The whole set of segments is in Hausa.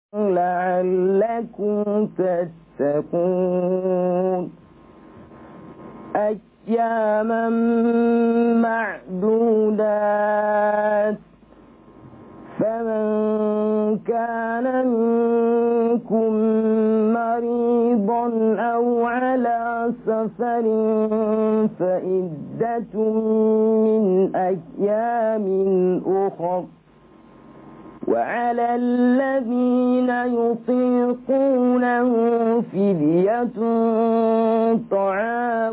لعلكم تتقون أياما معدودات فمن كان منكم مريضا أو على سفر فإدة من أيام أخر وعلى الذين يطيقونه فدية طعام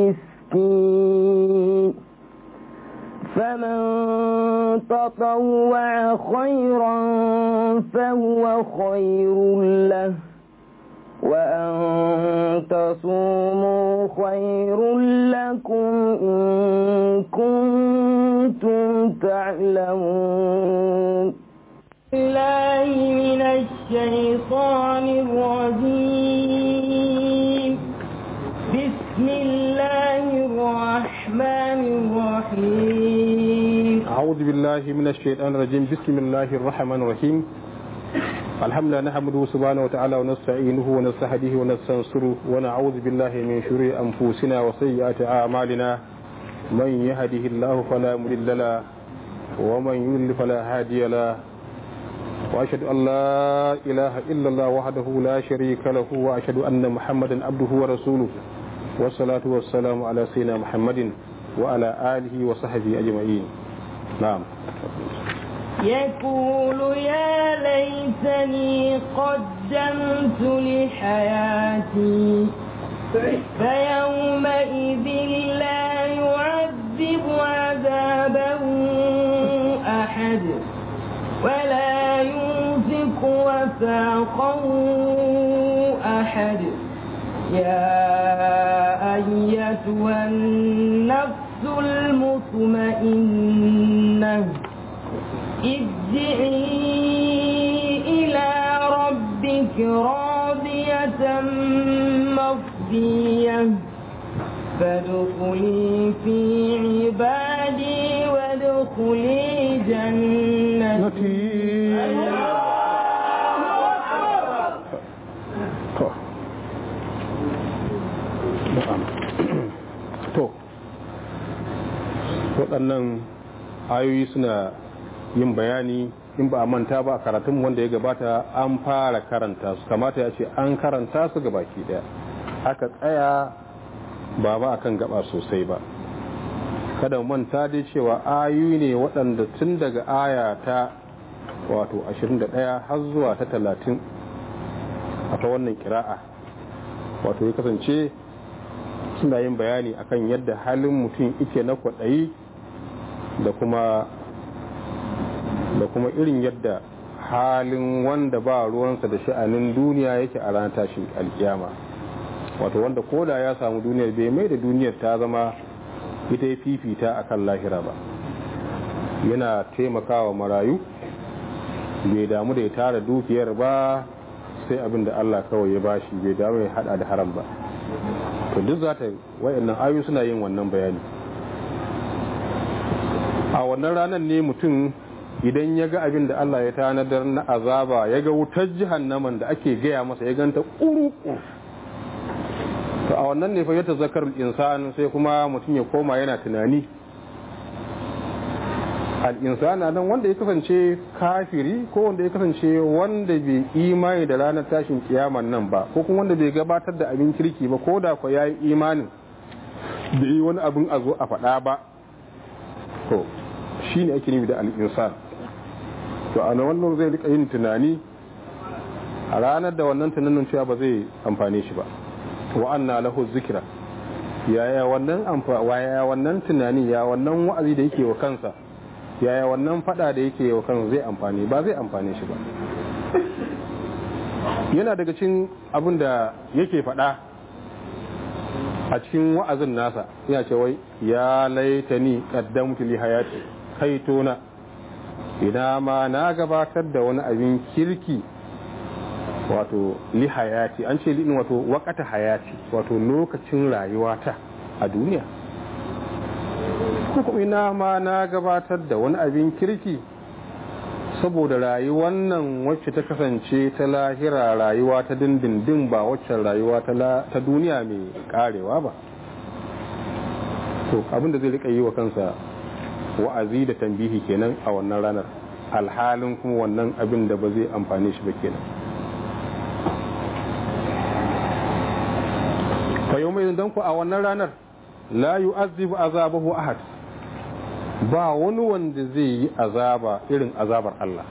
مسكين فمن تطوع خيرا فهو خير له وأن تصوموا خير لكم إن كنتم تعلمون الله من الشيطان الرجيم بسم الله الرحمن الرحيم أعوذ بالله من الشيطان الرجيم بسم الله الرحمن الرحيم الحمد لله نحمده سبحانه وتعالى ونستعينه ونستهديه ونستنصره ونعوذ بالله من شرور أنفسنا وسيئات أعمالنا من يهده الله فلا مضل له ومن يضلل فلا هادي له وأشهد أن لا إله إلا الله وحده لا شريك له وأشهد أن محمدا عبده ورسوله والصلاة والسلام على سيدنا محمد وعلى آله وصحبه أجمعين نعم يقول يا ليتني قدمت لحياتي فيومئذ لا يعذب عذابه أحد ولا يوثق وثاقه أحد يا أيتها النفس المطمئنة ارجعي إلى ربك راضية مرضية فادخلي في عبادي وادخلي جنتي to waɗannan ayoyi suna yin bayani in ba a manta ba a karatun wanda ya gabata an fara karanta su kamata ya ce an karanta su ga baki daya aka tsaya ba ba akan gaba sosai ba kada manta dai cewa ayoyi ne waɗanda tun daga aya ta wato 21 har zuwa ta 30 a ta wannan kira'a wato ya kasance suna yin bayani akan yadda halin mutum ike na kwaɗayi da kuma da kuma irin yadda halin wanda ba ruwansa da sha'anin duniya yake a ranar tashin alkiyama wato wanda koda ya samu duniyar bai mai da duniyar ta zama ita ya fifita a kan lahira ba yana taimakawa marayu bai damu da ya tara dukiyar ba sai abin da allah kawai ya bashi bai damu ya hada da haram ba to duk za ta wayannan ayu suna yin wannan bayani a wannan ranar ne mutum idan ya ga abin da Allah ya tanadar na azaba ya ga wutar jihannaman da ake gaya masa ya ganta ƙuru to a wannan ne fa ya tazakar insan sai kuma mutum ya koma yana tunani al'insana nan wanda ya kasance kafiri ko wanda ya kasance wanda bai imani da ranar tashin kiyaman nan ba ko kuma wanda bai gabatar da abin kirki ba ko da kwa ya yi imanin da yi wani abin a zo a faɗa ba to shi ne ake nufi da al'insan to a wannan zai rika yin tunani a ranar da wannan tunanin cewa ba zai amfane shi ba wa'anna lahu zikira yaya wannan yaya wannan tunani ya wannan wa'azi da yake wa kansa yaya wannan fada da yake wa kansa zai amfani ba zai amfane shi ba yana daga cikin abin da yake fada a cikin wa'azin nasa yana ce wai ya laitani qaddamtu li hayati kaitona ina ma na gabatar da wani abin kirki wato li hayati an ce li'in wato wakata hayati wato lokacin rayuwata a duniya ko kuma ina ma na gabatar da wani abin kirki saboda rayuwar nan wacce ta kasance ta lahira rayuwa ta dindindin ba waccan rayuwa ta duniya mai karewa ba to abinda zai rika yi wa kansa wa'azi da tambihi kenan a wannan ranar alhalin kuma wannan abin da ba zai amfane shi ba kenan fa yau mai ku a wannan ranar la yu'azzibu azabahu ahad ba wani wanda zai yi azaba irin azabar Allah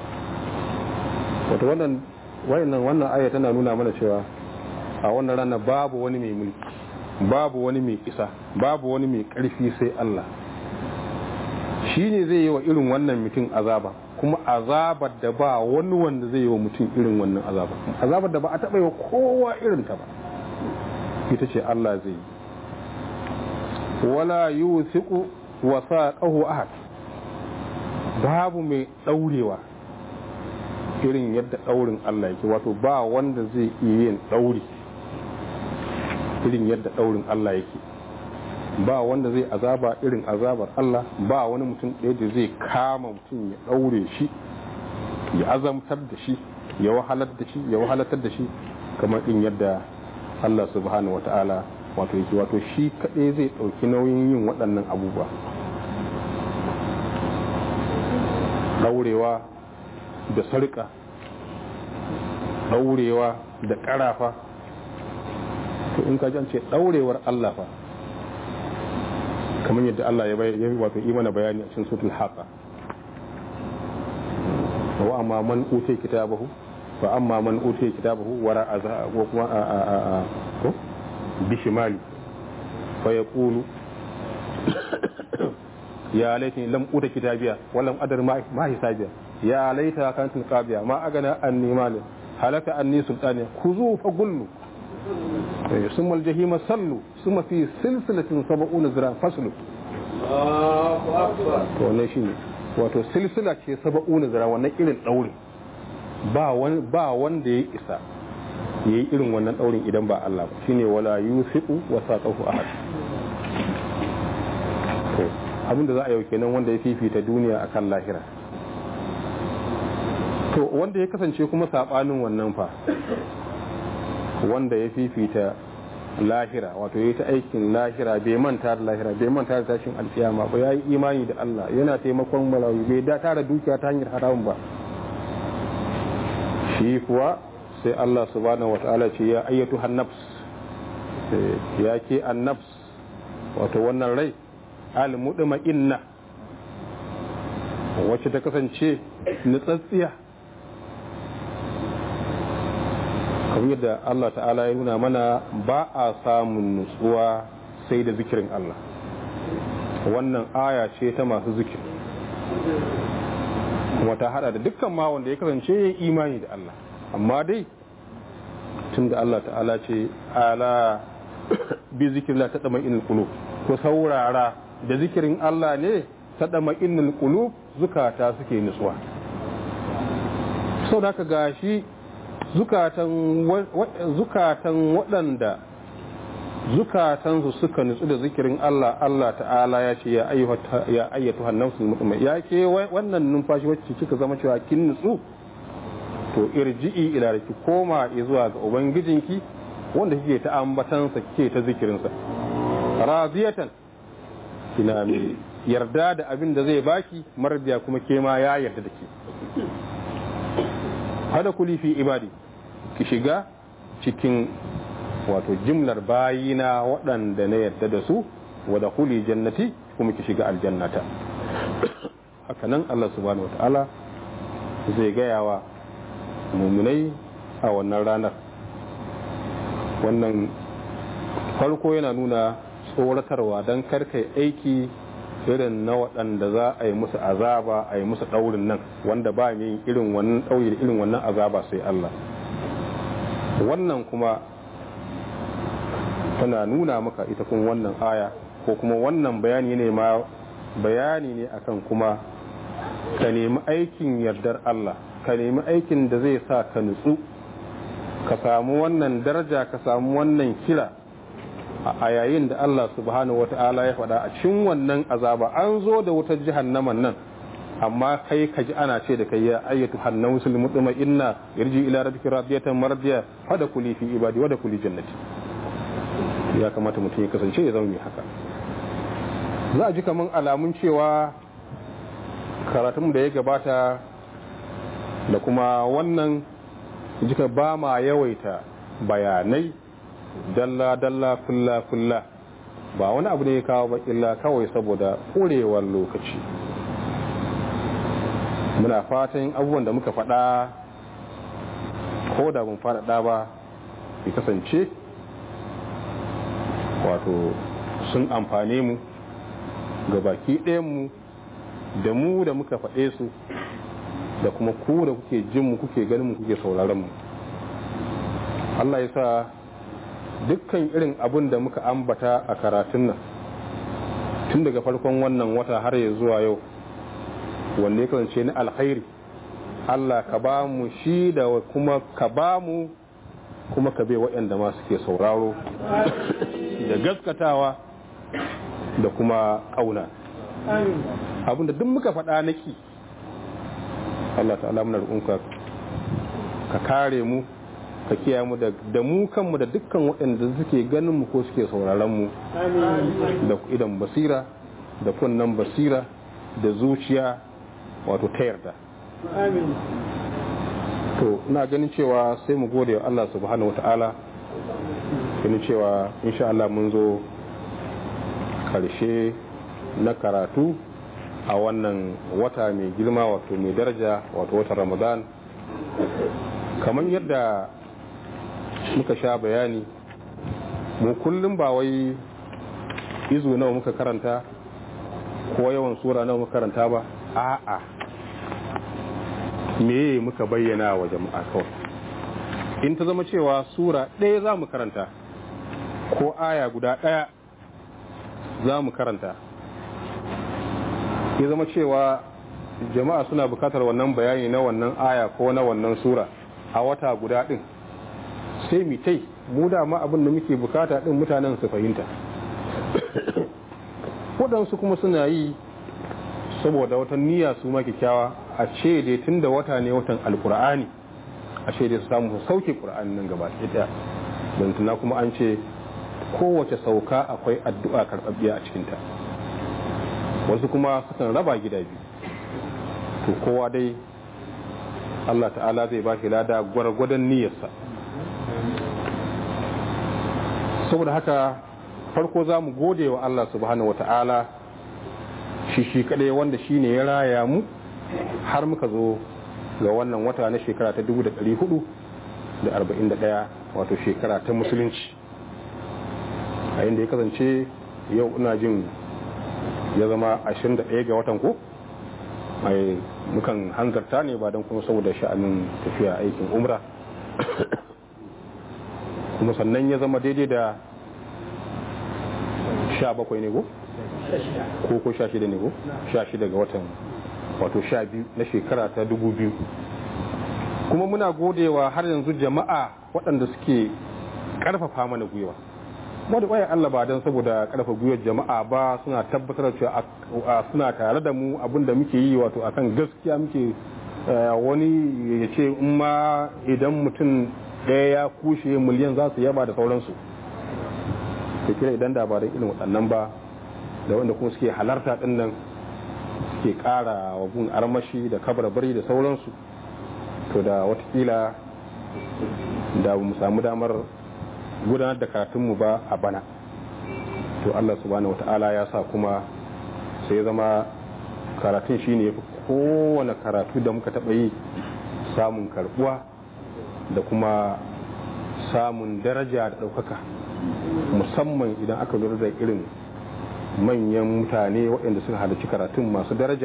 wato wannan wannan wannan aya tana nuna mana cewa a wannan ranar babu wani mai mulki babu wani mai isa babu wani mai ƙarfi sai Allah shi ne zai yi wa irin wannan mutum azaba kuma azabar da ba wani wanda zai yi wa mutum irin wannan azaba azabar da ba a taɓa yi wa kowa irin ta ba ita ce Allah zai yi wala yusiqu wasaqahu ahad babu mai ɗaurewa irin yadda ɗaurin Allah yake wato ba wanda zai iya yin ɗauri irin yadda ɗaurin Allah yake ba wanda zai azaba irin azabar Allah ba wani mutum ɗaya da zai kama mutum ya ɗaure shi ya azamtar da shi ya wahalar da shi ya wahalatar da shi kamar in yadda Allah subhanahu wata'ala wato yake wato shi kaɗai zai ɗauki nauyin yin waɗannan abubuwa ɗaurewa da sarƙa ɗaurewa da ƙarafa to in ka ji an ce ɗaurewar Allah fa kamar yadda Allah ya yi wato yi mana bayani a cikin sutul haqa wa amma man utai kitabahu fa amma man utai kitabahu wara azha ko kuma a a a a ko bishimali fa yaqulu ya laitani lam uta kitabiya wa lam adar ma hisabiya ya laita kanat qabiya ma agana anni mal halaka anni sultaniya kuzu fa gullu ثم الجحيم صلوا ثم في سلسلة سبعون ذراع فصلوا to wannan shine wato silsila ce saba'una zira wannan irin ɗaurin ba wani ba wanda ya isa ya yi irin wannan ɗaurin idan ba Allah ba shine wala yusiqu wa saqahu ahad to abin da za a yau kenan wanda ya fifita duniya akan lahira to wanda ya kasance kuma sabanin wannan fa wanda ya fifita lahira wato ya ta aikin lahira bai manta da lahira bai manta da tashin alkiyama ba ya yi imani da Allah yana taimakon malawi bai da tara dukiya ta hanyar haram ba shi kuwa sai Allah subhanahu wata'ala ce ya ayyatu hannafs ya ke annafs wato wannan rai almudima inna wacce ta kasance nutsatsiya kamar yadda Allah ta'ala ya nuna mana ba a samun nutsuwa sai da zikirin Allah wannan aya ce ta masu zikir kuma ta hada da dukkan ma wanda ya kasance ya imani da Allah amma dai tun da Allah ta'ala ce ala bi zikirla ta dama inul qulub ko saurara da zikirin Allah ne ta dama inul qulub zukata suke nutsuwa sau da ka gashi zukatan waɗanda zukatansu suka nutsu da zikirin Allah Allah ta'ala ya ce ya ayyatu hannansu mutumai ya ke wannan numfashi wacce kika zama cewa kin nutsu to irji'i ila da ki koma zuwa ga ubangijinki wanda kike ta ambatansa kike ta zikirinsa radiyatan kina mai yarda da abin da zai baki marbiya kuma ke ma ya yarda da ke hada kuli fi ibadi ki shiga cikin wato jimlar bayina waɗanda na yadda da su wada kuli jannati kuma ki shiga aljannata hakanan Allah subhanahu wata'ala zai gaya wa muminai a wannan ranar wannan farko yana nuna tsoratarwa don karkai aiki irin na waɗanda za a yi musu azaba a yi musu ɗaurin nan wanda ba mai irin wannan ɗauri da irin wannan azaba sai Allah wannan kuma tana nuna maka ita kuma wannan aya ko kuma wannan bayani ne ma bayani ne akan kuma ka nemi aikin yardar Allah ka nemi aikin da zai sa ka nutsu ka samu wannan daraja ka samu wannan kira a yayin da Allah subhanahu wata'ala ya faɗa a cikin wannan azaba an zo da wutar jahannaman nan amma kai ka ji ana ce da kai ya ayyatu hannausul mutuma inna yarji ila rabbika radiyatan mardiya fada kuli fi ibadi wa da kuli jannati ya kamata mutum ya kasance ya zama mai haka za a ji kaman alamun cewa karatun da ya gabata da kuma wannan jika ba ma yawaita bayanai dalla-dalla fulla-fulla ba wani abu ne ya kawo ba illa kawai saboda ƙurewar lokaci muna fatan abubuwan da muka faɗa ko da mun faɗaɗa ba ya kasance wato sun amfane mu ga baki ɗayanmu da mu da muka faɗe su da kuma ku da kuke jin mu kuke ganin mu kuke sauraron mu Allah ya sa dukkan irin abin da muka ambata a karatun nan tun daga farkon wannan wata har ya zuwa yau wanne kasance na alkhairi Allah ka ba mu shi da kuma ka ba mu kuma ka bai waɗanda ma suke sauraro da gaskatawa da kuma ƙauna abinda duk muka faɗa naki Allah ta'ala muna roƙonka ka kare mu ka kiyaye mu da mu kanmu da dukkan waɗanda suke ganin mu ko suke sauraron mu da idan basira da kunnan basira da zuciya wato ta yarda to ina ganin cewa sai mu gode wa Allah subhanahu wata'ala ganin cewa insha Allah mun zo karshe na karatu a wannan wata mai girma wato mai daraja wato watan ramadan kamar yadda muka sha bayani mu kullum ba wai izu nawa muka karanta ko yawan sura nawa muka karanta ba a'a me muka bayyana wa jama'a kawai in ta zama cewa sura ɗaya za mu karanta ko aya guda ɗaya za mu karanta ya zama cewa jama'a suna bukatar wannan bayani na wannan aya ko na wannan sura a wata guda ɗin sai mitai mu dama abin da muke bukata ɗin mutanen su fahimta waɗansu kuma suna yi saboda wata niyya su ma kyakkyawa a ce dai tun da wata ne watan alkur'ani a ce dai su samu su sauke ƙur'ani nan gaba ɗaya don tuna kuma an ce kowace sauka akwai addu'a karɓaɓɓiya a cikinta wasu kuma sukan raba gida biyu to kowa dai Allah ta'ala zai ba shi lada gwargwadon niyyarsa saboda haka farko za mu gode wa Allah subhanahu wa ta'ala shi shi kadai wanda shi ne ya raya mu har muka zo ga wannan wata na shekara ta 441 wato shekara ta musulunci a inda ya kasance yau ina jin ya zama 21 ga watan ko mai mukan hanzarta ne ba don kuma saboda sha'anin tafiya aikin umra kuma sannan ya zama daidai da 17 ne ko? ko ko 16 ne ko? 16 ga watan wato 12 na shekara ta 2000 kuma muna godewa har yanzu jama'a waɗanda suke ƙarfafa mana gwiwa wadda ƙwayar Allah ba don saboda ƙarfa gwiwar jama'a ba suna tabbatar cewa suna tare da mu abinda muke yi wato akan gaskiya muke wani ya ce in ma idan mutum ɗaya ya kushe miliyan za su yaba da sauransu to kira idan da ba da irin waɗannan ba da wanda kuma suke halarta ɗin nan suke ƙara wa gun armashi da kabarbari da sauransu to da watakila da mu samu damar gudanar da karatunmu ba a bana to Allah subhanahu wata'ala ya sa kuma sai zama karatun shine yafi kowane karatu da muka taɓa yi samun karbuwa da kuma samun daraja da ɗaukaka musamman idan aka lura da irin manyan mutane waɗanda suka halarci karatun masu daraja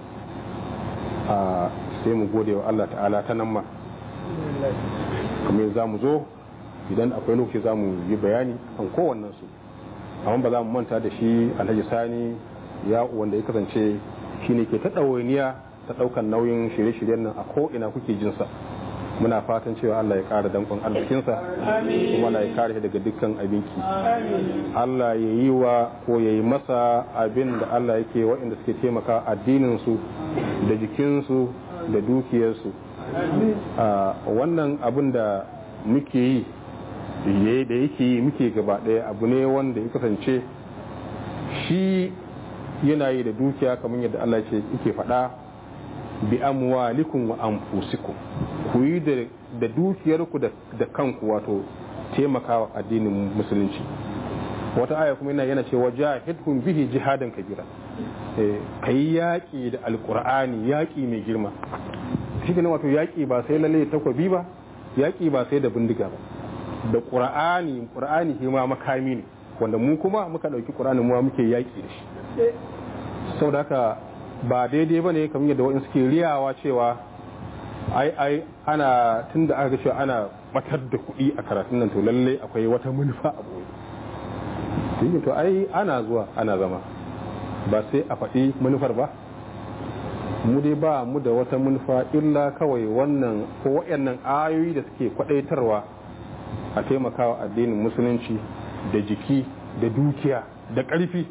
a sai mu gode wa Allah ta'ala ta nan ma kamar za mu zo idan akwai lokaci za mu yi bayani kan kowannen su amma ba za mu manta da shi alhaji sani ya wanda ya kasance shi ne ke ta ɗawainiya ta ɗaukan nauyin shirye-shiryen nan a ko'ina kuke jinsa muna fatan cewa Allah ya ƙara dankon arzikinsa kuma Allah ya kare shi daga dukkan abinki Allah ya yi wa ko ya yi masa abin da Allah yake waɗanda suke taimaka addinin su da jikinsu da dukiyarsu wannan abin da muke yi da yake yi muke gaba ɗaya abu ne wanda ya kasance shi yana yi da dukiya kamar yadda Allah ce yake faɗa bi amwalikum wa anfusikum ku yi da dukiyarku da kanku wato taimakawa addinin musulunci wata aya kuma yana yana cewa jahidhum bihi jihadan kabira kai yaƙi da alƙur'ani yaƙi mai girma shi ne wato yaƙi ba sai lalle takwabi ba yaƙi ba sai da bindiga ba da ƙur'ani ƙur'ani shi ma makami ne wanda mu kuma muka ɗauki ƙur'ani mu muke yaƙi da shi saboda haka ba daidai ba ne kamar yadda waɗansu ke riyawa cewa ai ai ana tun da aka cewa ana batar da kuɗi a karatun nan to lalle akwai wata manufa a boye to ai ana zuwa ana zama ba sai a faɗi manufar ba mu dai ba mu da wata manufa illa kawai wannan ko waɗannan ayoyi da suke kwaɗaitarwa a taimakawa addinin musulunci da jiki da dukiya da ƙarfi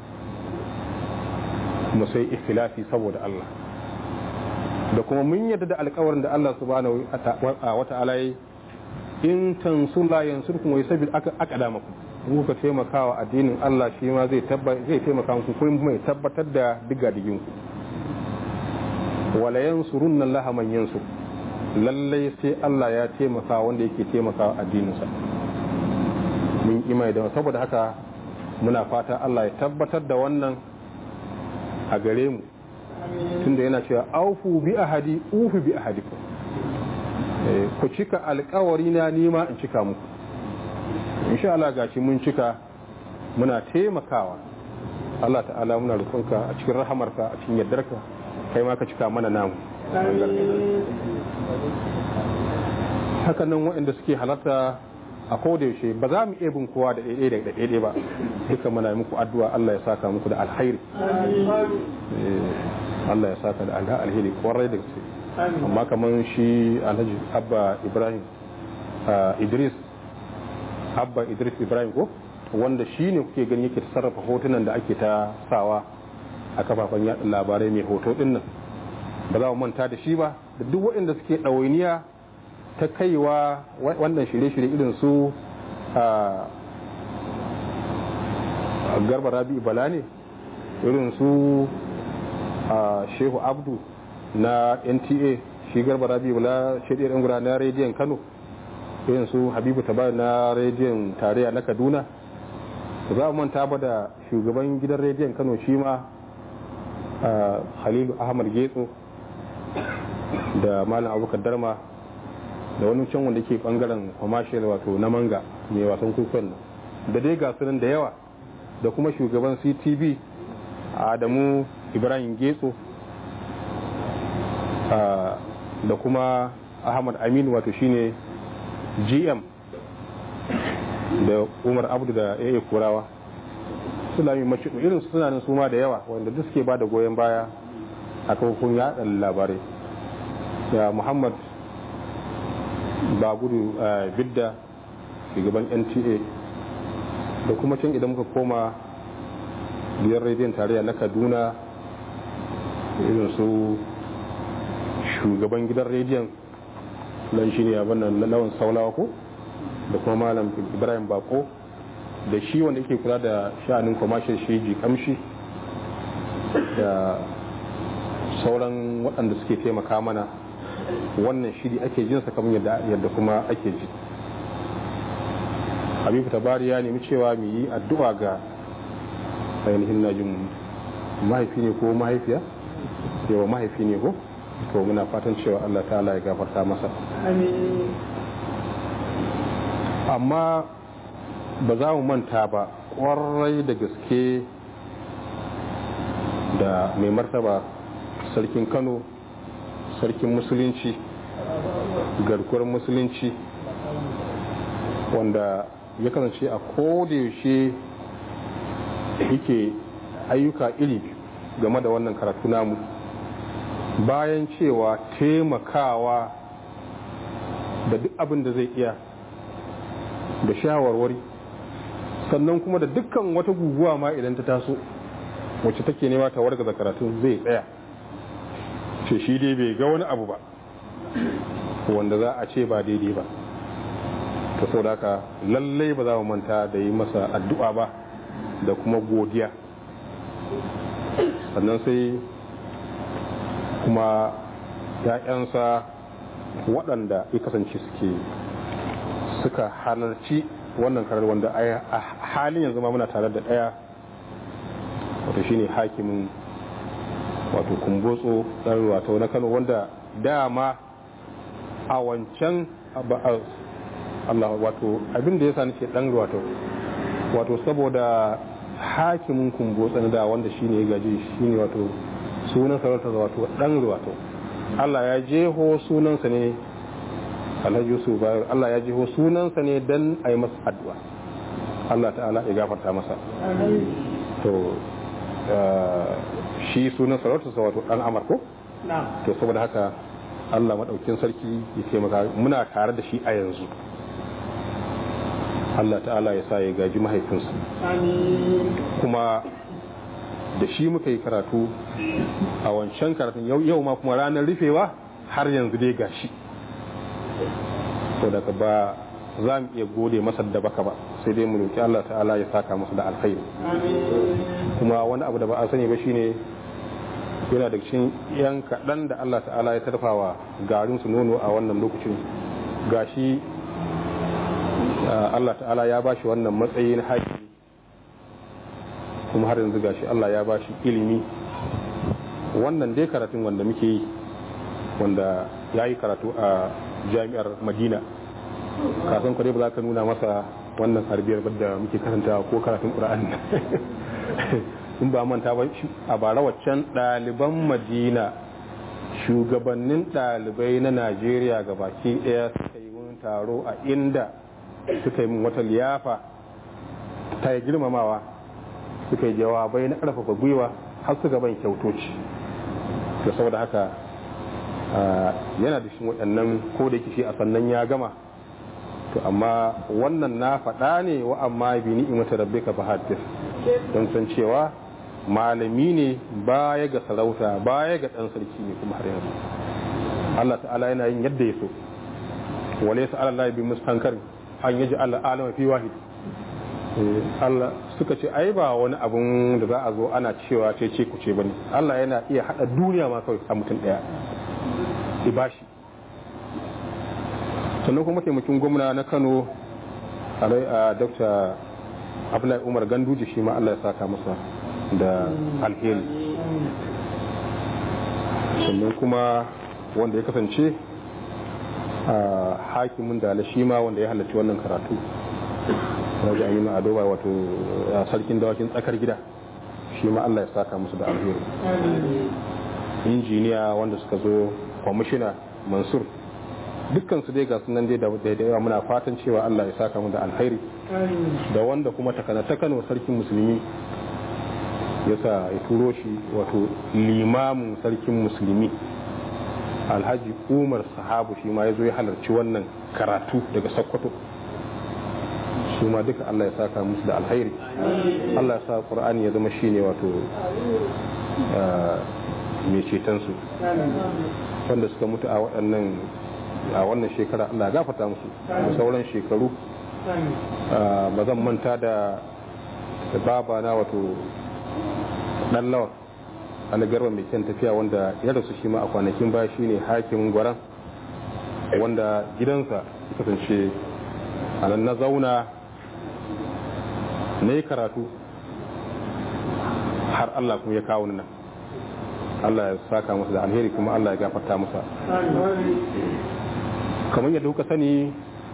mu sai ikhilafi saboda Allah da kuma mun yadda da alkawarin da Allah subhanahu wa ta'ala yi in tansula yansurkum wa yusabbit aqdamakum in kuka taimakawa addinin Allah shi ma zai zai taimaka muku kuma mai tabbatar da digadigin ku wala yansurunna Allah man yansur lallai sai Allah ya taimaka wanda yake taimakawa addininsa mun imai da saboda haka muna fata Allah ya tabbatar da wannan a gare mu tunda yana cewa aufu bi ahadi ufu bi ahadikum ku cika alkawari na nima in cika muku insha Allah gashi mun cika muna taimakawa Allah ta'ala muna roƙonka a cikin rahamarka a cikin yardarka kai ma ka cika mana namu haka nan waɗanda suke halarta a koda yaushe ba za mu iya bin kowa da ɗaiɗai da ɗaiɗai ba duka muna muku addu'a Allah ya saka muku da alkhairi Allah ya saka da alheri kwarai da gaske amma kamar shi alhaji abba ibrahim idris abba idris ibrahim ko wanda shi ne kuke gani yake sarrafa hotunan da ake ta sawa a kafafen yaɗa labarai mai hoto ɗin nan ba za mu manta da shi ba da duk waɗanda suke ɗawainiya ta kaiwa wannan shirye-shirye irin su a garba rabi bala ne irin su a shehu abdu na nta shi garba rabi bala shaidiyar yan gura na rediyon kano irin su habibu tabar na rediyon tarayya na kaduna za mu manta ba da shugaban gidan rediyon kano shi ma halilu ahmad getso da malam abubakar darma da wani can wanda ke bangaren commercial wato na manga mai wasan kukon nan da dai ga sunan da yawa da kuma shugaban ctv adamu ibrahim getso da kuma ahmad aminu wato shine gm da umar abdu da ya kurawa sulami mace irin suna nan suma da yawa wanda duk suke ba da goyon baya a kafofin yaɗa labarai ya muhammad ba gudu bidda shugaban nta da kuma can idan muka koma biyar rediyon tarayya na kaduna irin su shugaban gidan rediyon nan shi ne abin nan lawan saulawa ko da kuma malam ibrahim bako da shi wanda yake kula da sha'anin commercial shi kamshi da sauran waɗanda suke taimaka mana wannan shiri ake jinsa kamar yadda kuma ake ji habibu tabari ya nemi cewa mu yi addu'a ga ainihin najin mahaifi ne ko mahaifiya yawa mahaifi ne ko to muna fatan cewa allah ta'ala ya gafarta masa amma ba za mu manta ba kwarai da gaske da mai martaba sarkin kano sarkin musulunci garkuwar musulunci wanda ya kasance a kodayaushe yake ayyuka iri game da wannan karatu namu bayan cewa taimakawa da duk abin da zai iya da shawarwari sannan kuma da dukkan wata guguwa ma idan ta taso wacce take nema ta wargaza karatun zai tsaya ce shi dai bai ga wani abu ba wanda za a ce ba daidai ba ta sau haka lallai ba za mu manta da yi masa addu'a ba da kuma godiya sannan sai kuma ‘ya'yansa waɗanda ya kasance suke suka halarci wannan karar wanda a halin yanzu ma muna tare da ɗaya wato shine hakimin wato kumbotso ɗan wato na kano wanda dama a wancan Allah wato abin da ya sa nake ɗan wato wato saboda hakimin kumbotso na da wanda shine ya gaji shine wato sunan sarauta wato ɗan wato Allah ya jeho sunansa ne alhaji yusuf bayan Allah ya jeho sunansa ne don a yi masa addu'a Allah ta'ala ya gafarta masa to shi sunan sarautarsa wato ɗan amarko to saboda haka Allah maɗaukin sarki ya taimaka muna tare da shi a yanzu Allah ta'ala ya sa ya gaji mahaifinsa kuma da shi muka yi karatu a wancan karatun yau ma kuma ranar rufewa har yanzu dai gashi saboda ba za mu iya gode masa da baka ba sai dai mu roki Allah ta'ala ya saka masa da alkhairi kuma wani abu da ba a sani ba shine yana da cikin yan kaɗan da Allah ta'ala ya tarfawa garin su nono a wannan lokacin gashi Allah ta'ala ya bashi wannan matsayi na haƙi kuma har yanzu gashi Allah ya bashi ilimi wannan dai karatun wanda muke yi wanda ya yi karatu a jami'ar madina kasan kwarai ba za ka nuna masa wannan harbiyar da muke karanta ko karatun ƙura'an in ba manta ba a bara waccan ɗaliban madina shugabannin ɗalibai na najeriya ga baki ɗaya suka yi wani taro a inda suka yi wata liyafa ta yi girmamawa suka yi jawabai na ƙarfafa gwiwa har suka ban kyautoci da saboda haka yana da shi waɗannan ko da shi a sannan ya gama to amma wannan na faɗa ne wa amma bi ni'imata rabbika fa haddith don san cewa malami ne baya ga sarauta baya ga ɗan sarki ne kuma har yanzu Allah ta'ala yana yin yadda ya so wale sa Allah bi mustankar an yaji Allah alama fi wahid Allah suka ce ai ba wani abun da za a zo ana cewa ce ce ku ce bane Allah yana iya hada duniya ma kawai a mutum daya ibashi sannan kuma taimakin gwamna na Kano a Dr. Abdullahi Umar Ganduje shi ma Allah ya saka masa da alheri sannan kuma wanda ya kasance a hakimin da shi ma wanda ya halarci wannan karatu wajen an yi ma'adoba wato sarkin dawakin tsakar gida shi ma Allah ya saka musu da alheri injiniya wanda suka zo kwamishina mansur dukkan su dai ga sunan dai da yawa muna fatan cewa Allah ya saka mu da alheri da wanda kuma takana ta Kano sarkin musulmi ya sa ya turo shi wato limamin sarkin musulmi alhaji umar sahabu shi ma ya zo ya halarci wannan karatu daga sokoto su ma duka Allah ya saka musu da alhairi Allah ya sa Qur'ani ya zama shine wato mai cetonsu wanda suka mutu a waɗannan a wannan shekara Allah ya gafarta musu da sauran shekaru ba zan manta da baba na wato dan lawan algarba mai kyan tafiya wanda ya rasu shi ma a kwanakin baya shine hakimin gwaran wanda gidansa ya kasance a nan na zauna na yi karatu har Allah kuma ya kawo nan Allah ya saka masa da alheri kuma Allah ya gafarta masa kamar yadda kuka sani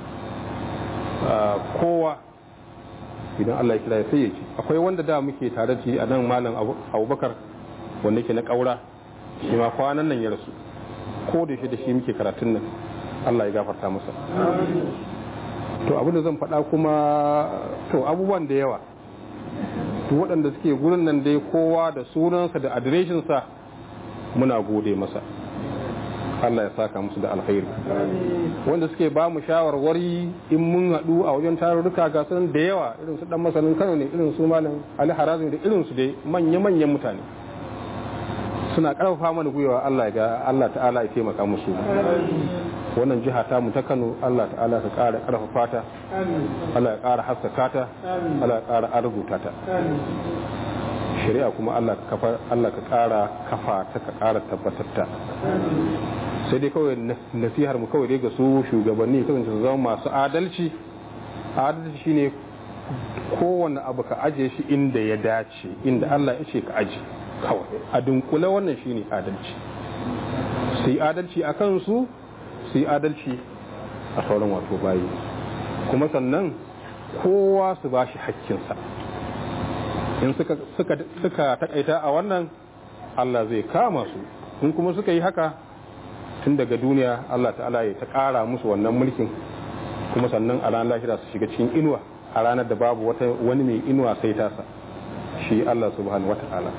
kowa idan Allah ya kira ya sai ya ci akwai wanda da muke tare da shi a nan malam abubakar wanda ke na ƙaura shi ma kwanan nan ya rasu ko da shi da shi muke karatun nan Allah ya gafarta masa to abin da zan faɗa kuma to abubuwan da yawa to waɗanda suke gurin nan dai kowa da sunansa da adireshinsa muna gode masa Allah ya saka musu da alkhairi wanda suke ba mu shawarwari in mun haɗu a wajen tarurruka ga sunan da yawa irin su dan masanin Kano ne irin su malam Ali Harazmi da irin su dai manya-manyan mutane suna karfafa mana gwiwa Allah ga Allah ta'ala ya taimaka musu wannan jiha ta mu ta Kano Allah ta'ala ka ƙara karfafa ta Allah ya ƙara haskaka ta Allah ya ƙara arzuta ta shari'a kuma Allah ka kafa Allah ka ƙara kafa ta ka ƙara tabbatar ta sai dai kawai nasihar mu kawai dai ga su shugabanni kasance su zama masu adalci adalci shine kowane abu ka aje shi inda ya dace inda Allah ya ce ka aje kawai a dunkule wannan shine adalci su yi adalci a kansu su yi adalci a sauran wato bayi kuma sannan kowa su ba shi hakkinsa in suka takaita a wannan Allah zai kama su in kuma suka yi haka tun daga duniya Allah ta'ala ya ta ƙara musu wannan mulkin kuma sannan a ranar lahira su shiga cikin inuwa a ranar da babu wata wani mai inuwa sai tasa shi Allah subhanahu wata'ala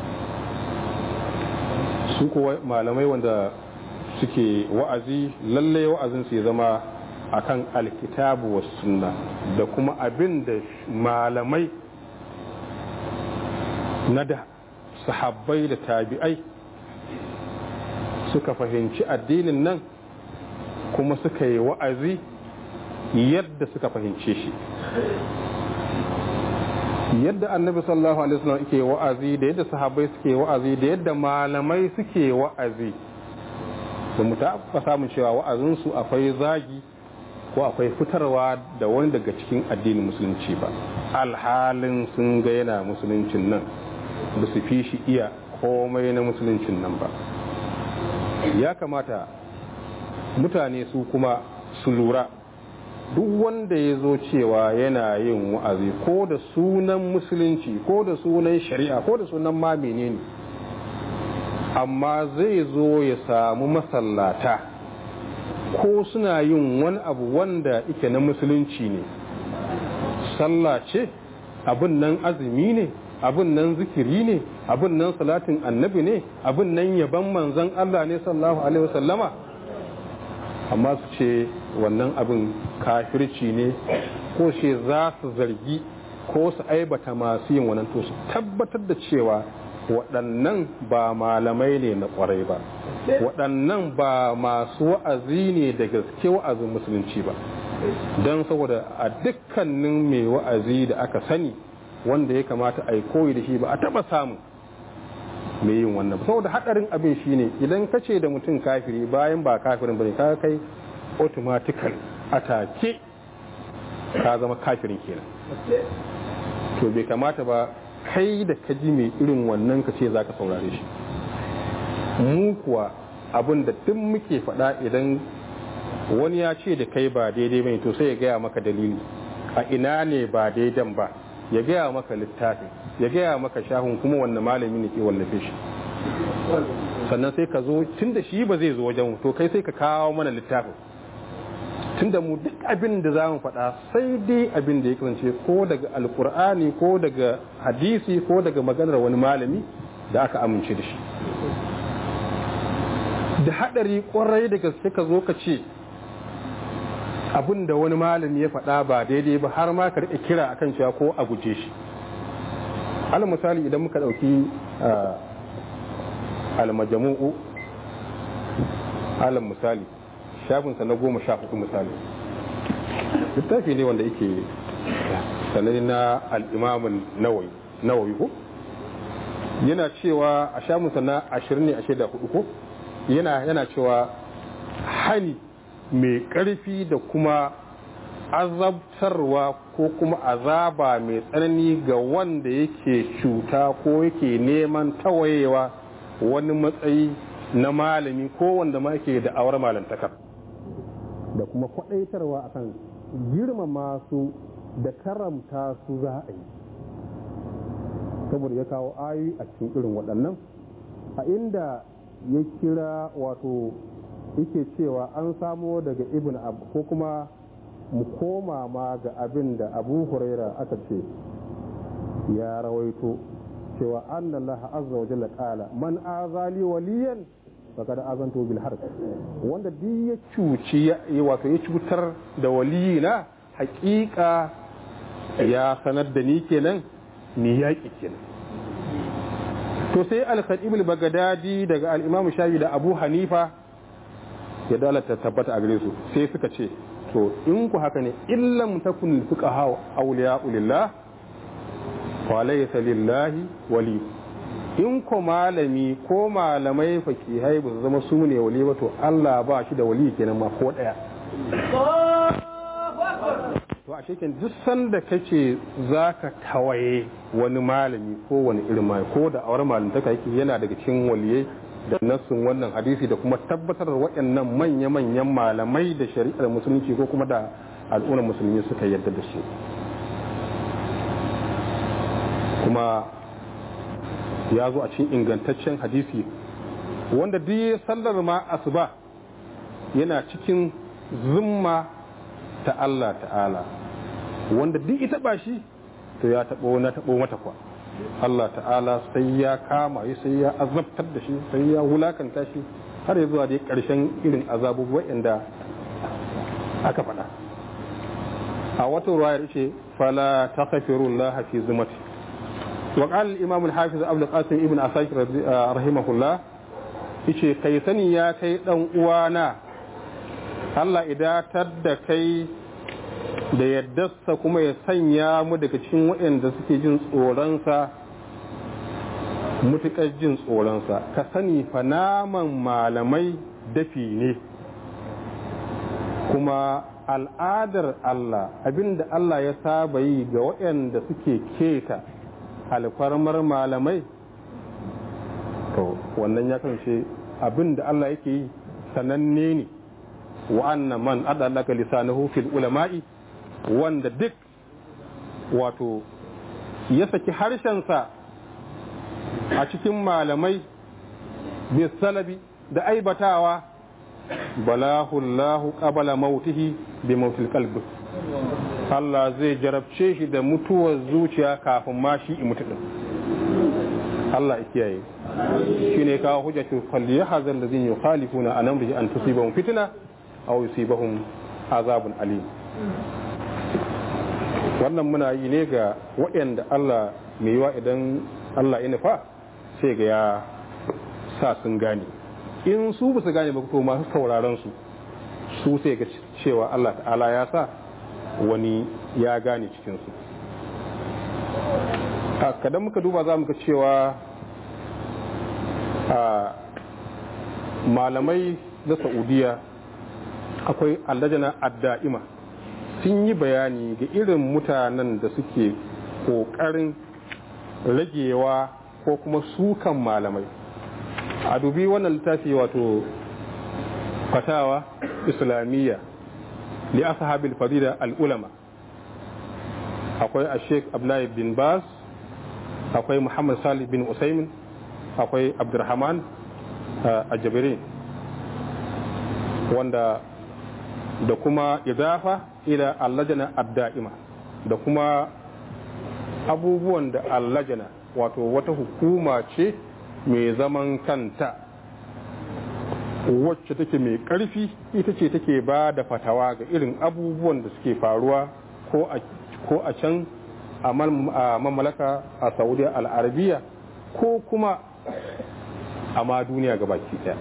su kuwa malamai wanda suke wa'azi lallai wa'azin su ya zama akan alkitabu was sunna da kuma abin da malamai na da sahabbai da tabi'ai suka fahimci addinin nan kuma suka yi wa'azi yadda suka fahimce shi yadda annabi sallallahu alaihi wasallam yake wa'azi da yadda sahabbai suke wa'azi da yadda malamai suke wa'azi ba mu taɓa samun cewa wa'azinsu akwai zagi ko akwai fitarwa da wani daga cikin addinin musulunci ba alhalin sun ga yana musuluncin nan ba su fi shi iya komai na musuluncin nan ba ya kamata mutane su kuma su lura duk wanda ya zo cewa yana yin wa'azi ko da sunan musulunci ko da sunan shari'a ko da sunan ma menene amma zai zo ya samu masallata ko suna yin wani abu wanda ike na musulunci ne sallah ce abin nan azumi ne abin nan zikiri ne abin nan salatin annabi ne abin nan yaban manzon Allah ne sallallahu alaihi wasallama amma su ce wannan abin kafirci ne ko ce za su zargi ko su aibata masu yin wannan to su tabbatar da cewa waɗannan ba malamai ne na ƙwarai ba waɗannan ba masu wa'azi ne da gaske wa'azin musulunci ba don saboda a dukkanin mai wa'azi da aka sani wanda ya kamata a yi koyi da shi ba a taɓa samu mai yin wannan saboda haɗarin abin shine idan ka ce da mutum kafiri bayan ba kafirin bane ka kai automatical atake ka zama kafirin kenan to bai kamata ba kai da ka ji mai irin wannan ka ce za ka saurare shi mu kuwa abin da duk muke faɗa idan wani ya ce da kai ba daidai bane to sai ya gaya maka dalili a ina ne ba daidan ba ya gaya maka littafin ya gaya maka shahun kuma wanda malami ne ke wallafe shi sannan sai ka zo tun da shi ba zai zo wajen to kai sai ka kawo mana littafin tun da mu duk abin da za mu faɗa sai dai abin da ya kasance ko daga alkur'ani ko daga hadisi ko daga maganar wani malami da aka amince da shi da haɗari ƙwarai da gaske ka zo ka ce abin da wani malami ya faɗa ba daidai ba har ma ka riƙe kira akan cewa ko a guje shi alal misali idan muka ɗauki almajamu'u alal misali shafinsa na goma sha hudu misali littafi ne wanda yake sanani na al'imamun nawawi ko yana cewa a shafinsa na ashirin ne ashirin da hudu ko yana cewa hani mai ƙarfi da kuma azabtarwa ko kuma azaba mai tsanani ga wanda yake cuta ko yake neman tawayewa wani matsayi na malami ko wanda ma yake da awar malantakar da kuma kwaɗaitarwa akan girmama su da karamta su za a yi saboda ya kawo ayoyi a cikin irin waɗannan a inda ya kira wato yake cewa an samo daga ibn abu ko kuma mu koma ma ga abin da abu huraira aka ce ya rawaito cewa annallaha azza wa jalla qala man azali waliyan faqad azantu bil harb wanda duk ya cuci ya wato ya cutar da waliyina hakika ya sanar da ni kenan ni yaƙi kenan to sai al-khatib al-baghdadi daga al-imam shafi da abu hanifa ya dalata tabbata a gare su sai suka ce to in ku haka ne illam takun fuqaha awliya lillah fa laysa lillahi wali in ko malami ko malamai fakihai ba su zama su ne wali ba to Allah ba shi da wali kenan ma ko daya to a shekin duk sanda kace zaka tawaye wani malami ko wani irin mai ko da awar malantaka yake yana daga cikin waliyai da nassun wannan hadisi da kuma tabbatar da waɗannan manya-manyan malamai da shari'ar musulunci ko kuma da al'ummar musulmi suka yarda da su kuma ya zo a cikin ingantaccen hadisi wanda duk sallar ma asuba yana cikin zumma ta Allah ta'ala wanda duk ita ba shi to ya taɓo na taɓo mata kwa Allah ta'ala sai ya kama yi sai ya azabtar da shi sai ya wulakanta shi har ya zuwa dai ƙarshen irin azabu waɗanda aka faɗa a wata ruwayar ce fala ta Allah fi zumati wa qala al-imam al-hafiz Abdul Qasim ibn Asakir rahimahullah yace kai sani ya kai dan uwana Allah idatar da kai da yaddarsa kuma ya sanya mu daga cikin waɗanda suke jin tsoronsa mutuƙar jin tsoronsa ka sani fa naman malamai dafi ne kuma al'adar Allah abinda Allah ya saba yi ga waɗanda suke keta alfarmar malamai to wannan ya kasance abinda Allah yake yi sananne ne wa'anna man adalaka lisanahu fil ulama'i wanda duk wato ya saki harshensa a cikin malamai bisalabi da aibatawa balahullahu qabala mautihi bi mautil qalbi Allah zai jarabce shi da mutuwar zuciya kafin ma shi mutu din Allah ya kiyaye shine kawo hujjatu falyahzar alladhina yukhalifuna an amrihi an tusibahum fitna aw yusibahum azabun alim wannan muna yi ne ga waɗanda Allah mai yiwa idan Allah ya nufa sai ga ya sa sun gane in su ba su gane ba to masu sauraron su su sai ga cewa Allah ta'ala ya sa wani ya gane cikinsu kadan muka duba za mu ga cewa malamai na saudiya akwai allajana adda'ima sun yi bayani ga irin mutanen da suke ƙoƙarin ragewa ko kuma sukan malamai a dubi wannan littafi wato fatawa islamiyya li ashabil fadila al ulama akwai a sheikh abdullahi bin bas akwai muhammad salih bin usaimin akwai abdurrahman a jabirin wanda da kuma idafa ila allajana adda'ima da kuma abubuwan da allajana wato wata hukuma ce mai zaman kanta wacce take mai ƙarfi ita ce take ba da fatawa ga irin abubuwan da suke faruwa ko a can a mamlaka a saudiya al'arabiya ko kuma a ma duniya ga baki ɗaya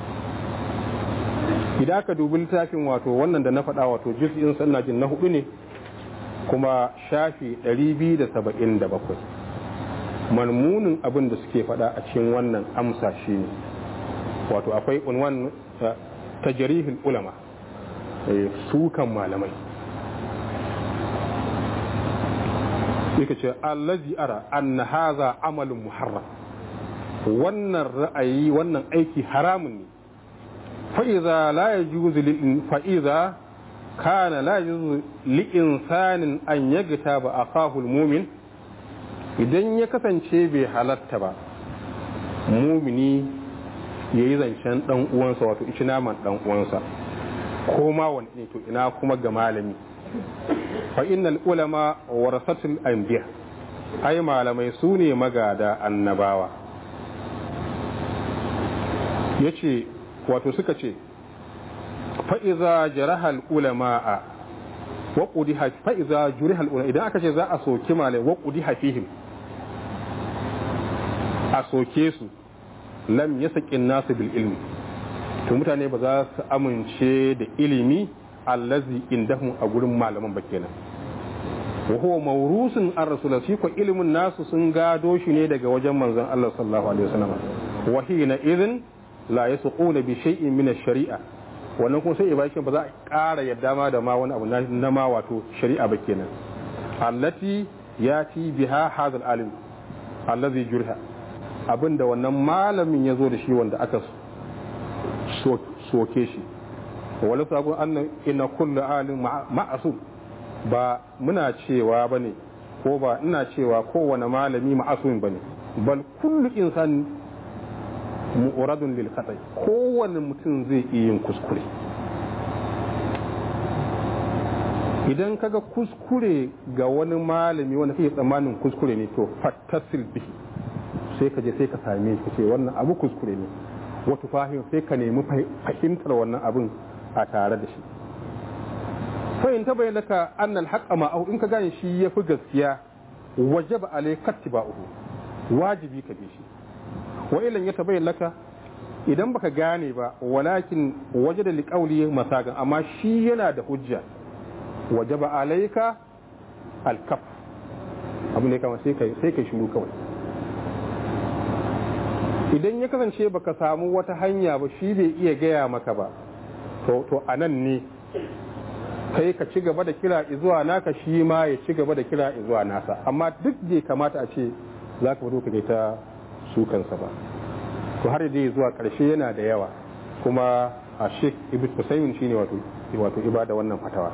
idan aka dubi littafin wato wannan da na faɗa wato juz'in sannan jin na hudu ne kuma shafi 277 marmunin abin da suke faɗa a cikin wannan amsa shine wato akwai unwan tajrihul ulama sukan malamai yake ce allazi ara anna hadha amalun muharram wannan ra'ayi wannan aiki haramun ne fa'iza la yajuzu lil fa'iza kana la yajuzu li insanin an yagta ba akahu mumin idan ya kasance bai halatta ba mumini yayi zancen dan uwansa wato ici naman dan uwansa ko ma wani ne to ina kuma ga malami fa innal ulama warasatul anbiya ai malamai su ne magada annabawa yace wato suka ce fa iza jarahal ulama'a wa qudiha fa iza jurihal ulama idan aka ce za a soki malai wa qudiha fihim a soke su lam yasaqin nasu bil ilmi to mutane ba za su amince da ilimi allazi indahum a gurin malaman ba kenan wa huwa mawrusun an rasul shi ko ilimin nasu sun gado shi ne daga wajen manzon Allah sallallahu alaihi wasallam wa hina idhin la yasquna bi shay'in min ash-shari'a wannan kuma sai ibaki ba za a ƙara yadda ma da ma wani abu na ma wato shari'a ba kenan allati yati biha hadha al-alim allazi jurha abinda wannan malamin ya zo da shi wanda aka soke shi wani sabon annan ina kullu alim ma'asum ba muna cewa ba ne ko ba ina cewa kowane malami ma'asum ba ne bal kullu insan mu'radun lil khatai kowane mutum zai iya yin kuskure idan kaga kuskure ga wani malami wanda kake tsammanin kuskure ne to fattasil bihi sai ka je sai ka same shi ce wannan abu kuskure ne wata fahim sai ka nemi fahimtar wannan abin a tare da shi fahim ta bai laka annal haƙa ma'ahu in ka gane shi ya fi gaskiya waje ba alai katti ba uku wajibi ka bi shi wa ilan ya tabai laka idan baka gane ba walakin waje da liƙauli masagan amma shi yana da hujja waje ba alaika alkaf abu ne kama sai ka shiru kawai idan ya kasance baka samu wata hanya ba shi bai iya gaya maka ba to a nan ne kai ka ci gaba da kira zuwa naka shi ma ya ci gaba da kira zuwa nasa amma duk bai kamata a ce za ka fito ka ta sukansa ba to har dai zuwa karshe yana da yawa kuma a sheik ibn husaymin shine wato wato ibada wannan fatawa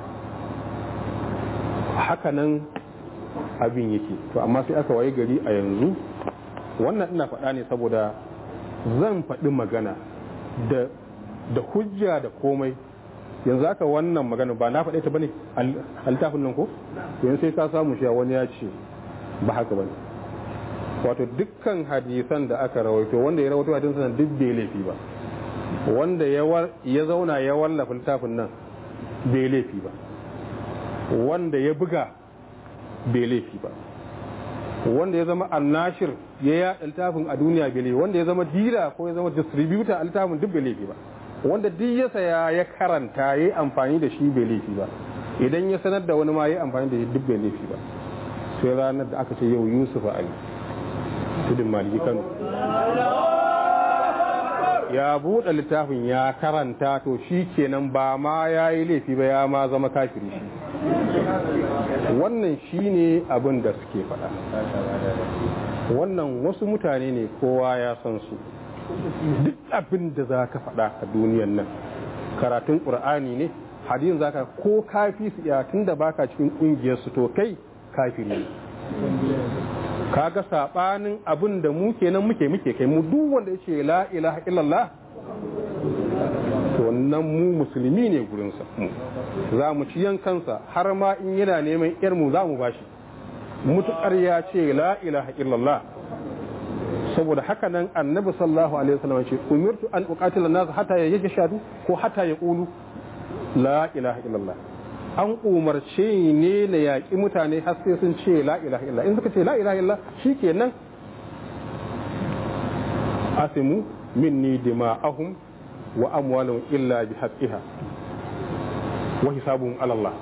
hakanan abin yake to amma sai aka waye gari a yanzu wannan ina faɗa ne saboda zan faɗi magana da hujja da komai yanzu aka wannan magana ba na faɗe ta bane a littafin nan ko yanzu sai ka samu shi wani ya ce ba haka bane wato dukkan hadisan da aka rawaito wanda ya rawaito hadisan duk bai laifi ba wanda ya zauna ya wallafa littafin nan bai laifi ba wanda ya buga bai laifi ba wanda ya zama annashir ya yaɗa littafin a duniya bai laifi wanda ya zama dila ko ya zama distributor a littafin duk bai laifi ba wanda duk ya saya ya karanta ya yi amfani da shi bai laifi ba idan ya sanar da wani ma ya yi amfani da shi duk bai laifi ba sai ranar da aka ce yau yusuf ali tudun maliki kano ya buɗe littafin ya karanta to shi kenan ba ma ya yi laifi ba ya ma zama kafiri shi wannan shi ne abin da suke faɗa wannan wasu mutane ne kowa ya san su duk abin da za ka faɗa a duniyan nan karatun ƙur'ani ne hadin za ka ko kafi su iya tun da baka cikin ƙungiyarsu to kai kafiri ne kaga sabanin abin da mu kenan muke muke kai mu duk wanda yace la ilaha illallah to wannan mu musulmi ne gurin sa za mu ci yankansa har ma in yana neman yar mu za mu bashi mutukar ya ce la ilaha illallah saboda haka nan annabi sallallahu alaihi wasallam ce umirtu an uqatila nas hatta yajshadu ko hatta yaqulu la ilaha illallah an umarce ne na yaƙi mutane har sai sun ce la ilaha illa in suka ce la ilaha illa shikenan asimu minni dima'ahum wa amwalahum illa bi haqqiha wa hisabuhum ala Allah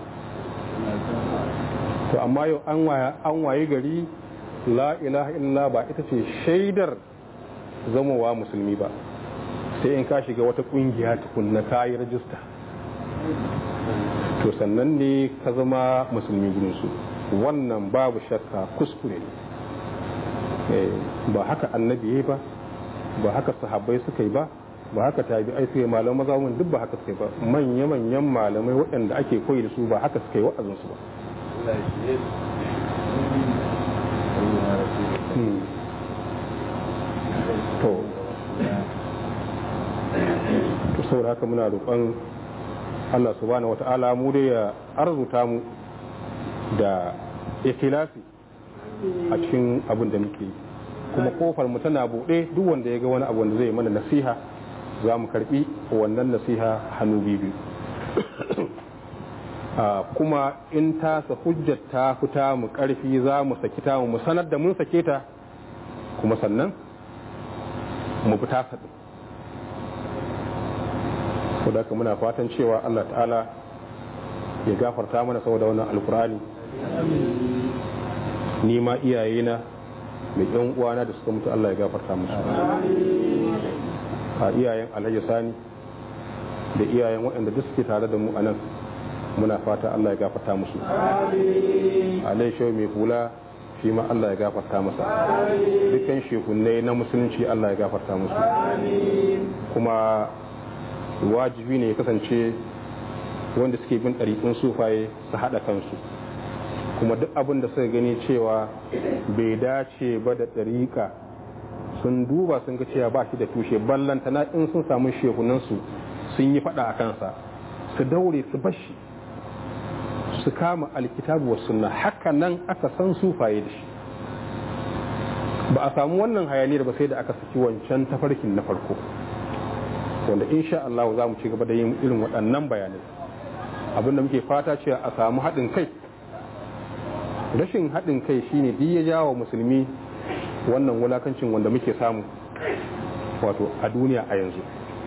to amma yau an waye an waye gari la ilaha illa ba ita ce shaidar zamowa musulmi ba sai in ka shiga wata kungiya tukunna ka yi rajista to sannan ne ka zama musulmi gurinsu wannan babu shakka kuskure ne ba haka annabi ya ba ba haka sahabbai suka yi ba ba haka tabi'ai suka yi malamai maza mun duk ba haka suka yi ba manya-manyan malamai waɗanda ake koyi da su ba haka suka yi wa'azinsu ba to to saboda haka muna roƙon Allah subhanahu wata'ala mu dai ya arzuta mu da ikhlasi a cikin abin da muke kuma kofar mu tana buɗe duk wanda ya ga wani abu wanda zai mana nasiha za mu karbi wannan nasiha hannu biyu kuma in tasa hujjar ta fita mu karfi za mu saki ta mu sanar da mun sake ta kuma sannan mu bi tasa din ko da muna fatan cewa Allah ta'ala ya gafarta mana saboda wannan alkur'ani ni ma iyayena da yan uwana da suka mutu Allah ya gafarta musu a iyayen alhaji sani da iyayen waɗanda duk suke tare da mu a nan muna fata Allah ya gafarta musu alai shau mai hula shi ma Allah ya gafarta masa dukkan shekunai na musulunci Allah ya gafarta musu kuma wajibi ne ya kasance wanda suke bin ɗariƙun sufaye su haɗa kansu kuma duk abin da suka gani cewa bai dace ba da ɗariƙa sun duba sun ga cewa ba shi da tushe ballanta na in sun samu shehunansu sun yi faɗa a kansa su daure su bashi su kama alkitabu wa sunna haka nan aka san sufaye da shi ba a samu wannan hayaniyar ba sai da aka saki wancan tafarkin na farko wanda insha Allah za mu ci gaba da yin irin waɗannan bayanai abinda muke fata cewa a samu haɗin kai rashin haɗin kai shine duk ya jawo musulmi wannan wulakancin wanda muke samu wato a duniya a yanzu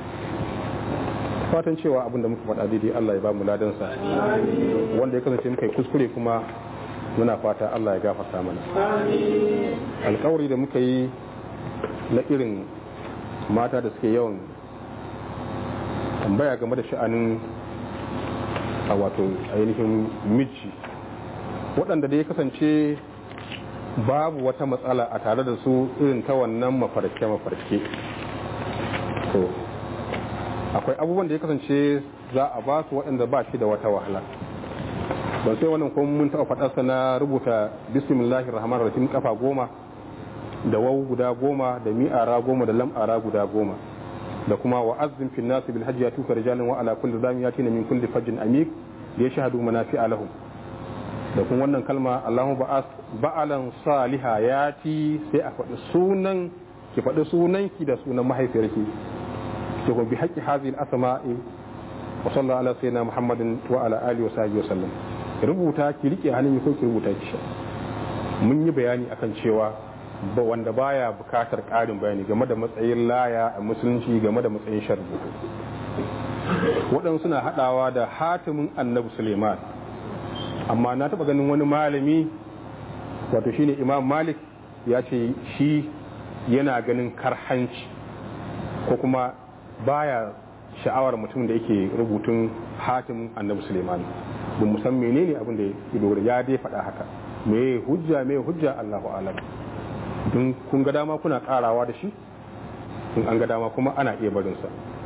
fatan cewa abinda muka faɗa daidai Allah ya ba mu ladansa wanda ya kasance muka yi kuskure kuma muna fata Allah ya gafarta mana alkawari da muka yi na irin mata da suke yawan tambaya game da sha'anin a wato ainihin miji waɗanda da ya kasance babu wata matsala a tare da su irin ta wannan mafarke-mafarke to akwai abubuwan da ya kasance za a ba su waɗanda ba shi da wata wahala ban sai wannan kuma mun taɓa faɗarsa na rubuta bismillahir rahmanir rahim kafa goma da wawu guda goma da mi'ara goma da lam'ara guda goma da kuma wa azzin fil nas bil hajji yatuka rijalan wa ala kulli zami yatina min kulli fajjin amik da yashhadu manafi'a lahum da kuma wannan kalma Allahu ba'as ba'alan saliha yati sai a faɗi sunan ki faɗi sunan ki da sunan mahaifiyarki to bi haqqi hadhihi al-asma'i wa sallallahu ala sayyidina muhammadin wa ala alihi wa sahbihi wa sallam rubuta ki rike hannun ko ki rubuta ki mun yi bayani akan cewa ba wanda baya bukatar ƙarin bayani game da matsayin laya a musulunci game da matsayin sharbu waɗansu na haɗawa da hatimin annabi suleiman amma na taɓa ganin wani malami wato shine imam malik ya ce shi yana ganin karhanci ko kuma baya sha'awar mutum da yake rubutun hatimin annabi suleiman ba mu san menene abin da ya dogara ya dai faɗa haka me hujja me hujja allahu alam don kun ga dama kuna karawa da shi in an ga dama kuma ana iya barinsa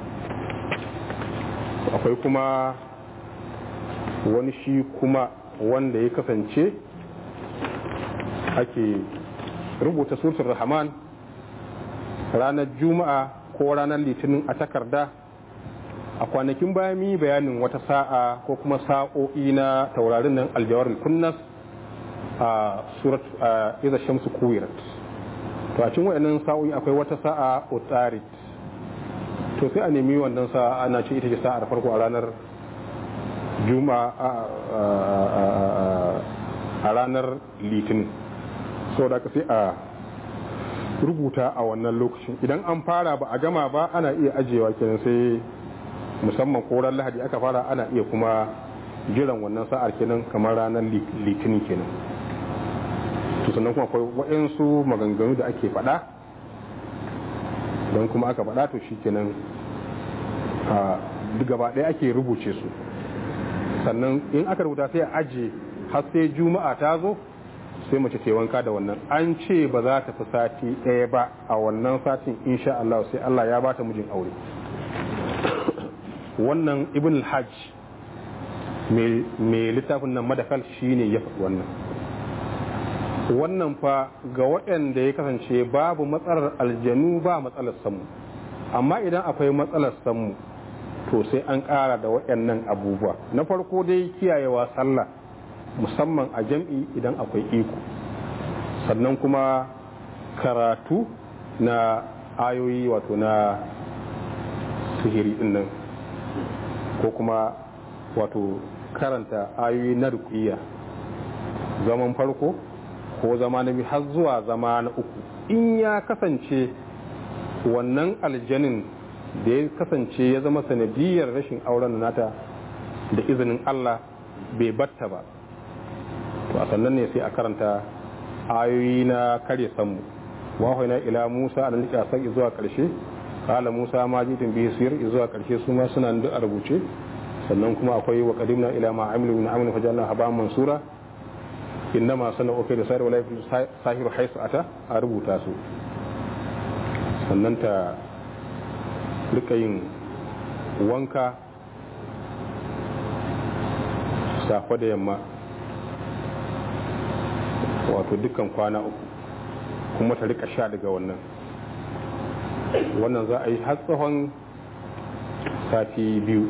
akwai kuma wani shi kuma wanda ya kasance ake rubuta surtun rahman ranar juma'a ko ranar litinin a takarda a kwanakin bayan yi bayanin wata sa'a ko kuma sa'o'i na taurarin nan aljawar kunnas a surat a iza shamsu kuwirat to a cikin wayannan sa'o'i akwai wata sa'a utarit to sai a nemi wannan sa'a ana ce ita ce sa'ar farko a ranar juma'a a ranar litinin saboda ka sai a rubuta a wannan lokacin idan an fara ba a gama ba ana iya ajiyewa kenan sai musamman koran lahadi aka fara ana iya kuma jiran wannan sa'ar kenan kamar ranar litinin kenan to sannan kuma akwai waɗansu maganganu da ake faɗa don kuma aka faɗa to shikenan a gaba ɗaya ake rubuce su sannan in aka rubuta sai a aje har sai juma'a ta zo sai mace ta wanka da wannan an ce ba za ta fi sati ɗaya ba a wannan satin insha Allah sai Allah ya bata mijin aure wannan ibn al-hajj mai littafin nan madakal shine ya faɗi wannan wannan fa ga waɗanda ya kasance babu matsalar aljanu ba matsalar samu amma idan akwai matsalar samu to sai an ƙara da waɗannan abubuwa na farko dai kiyayewa sallah musamman a jam'i idan akwai iko sannan kuma karatu na ayoyi wato na sihiri nan ko kuma wato karanta ayoyi na rukiya zaman farko ko zama na biyu har zuwa zama na uku in ya kasance wannan aljanin da ya kasance ya zama sanadiyar rashin auren nata da izinin Allah bai batta ba to a sannan ne sai a karanta ayoyi na karya sammu wahaina ila Musa an nika sai zuwa karshe kala Musa ma jitin bihi sir zuwa karshe su ma suna da a rubuce sannan kuma akwai wa qadimna ila ma amilu min amalin fajalna haba mansura innama sana'u kai da sayar wala sahiru haisu ata a rubuta su sannan ta rika yin wanka safa da yamma wato dukkan kwana uku kuma ta rika sha daga wannan wannan za a yi har tsawon sati biyu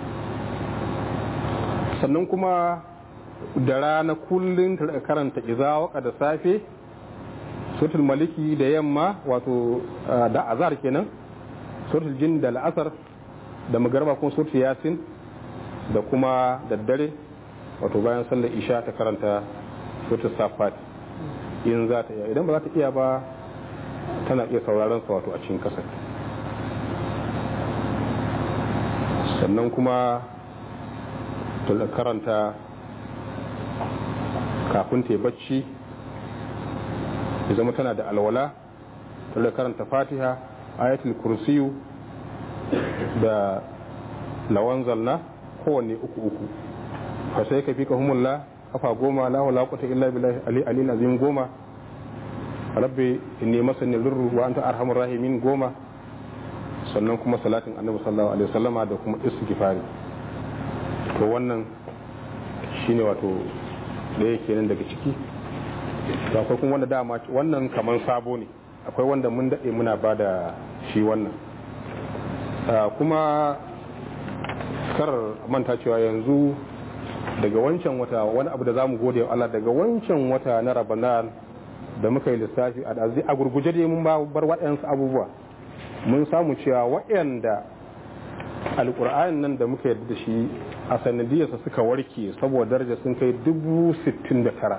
sannan kuma da rana kullum ta karanta iza waka da safe sotul maliki da yamma wato da azar kenan sotul jin da la'asar da magarba kuma sotul yasin da kuma daddare wato bayan sallar isha ta karanta sotul safat in za ta iya idan ba za ta iya ba tana iya sauraron sa wato a cikin kasar sannan kuma ta karanta kafin ta bacci ya zama tana da alwala ta karanta fatiha ayatul kursiyu da lawan zalna kowanne uku uku fa sai ka fi ka humulla kafa goma la wala quwwata illa billahi ali ali azim goma rabbi inni masani lurru wa anta arhamur rahimin goma sannan kuma salatin annabi sallallahu alaihi wasallama da kuma istighfari to wannan shine wato da yake nan daga ciki to akwai kuma wanda dama wannan kaman sabo ne akwai wanda mun daɗe muna ba da shi wannan kuma kar manta cewa yanzu daga wancan wata wani abu da za mu gode wa Allah daga wancan wata na rabanan da muka yi lissafi a ɗazi a gurguje dai mun bar waɗansu abubuwa mun samu cewa waɗanda alƙur'anin nan da muka yarda da shi a sanadiyarsa suka warke saboda daraja sun kai dubu sittin da tara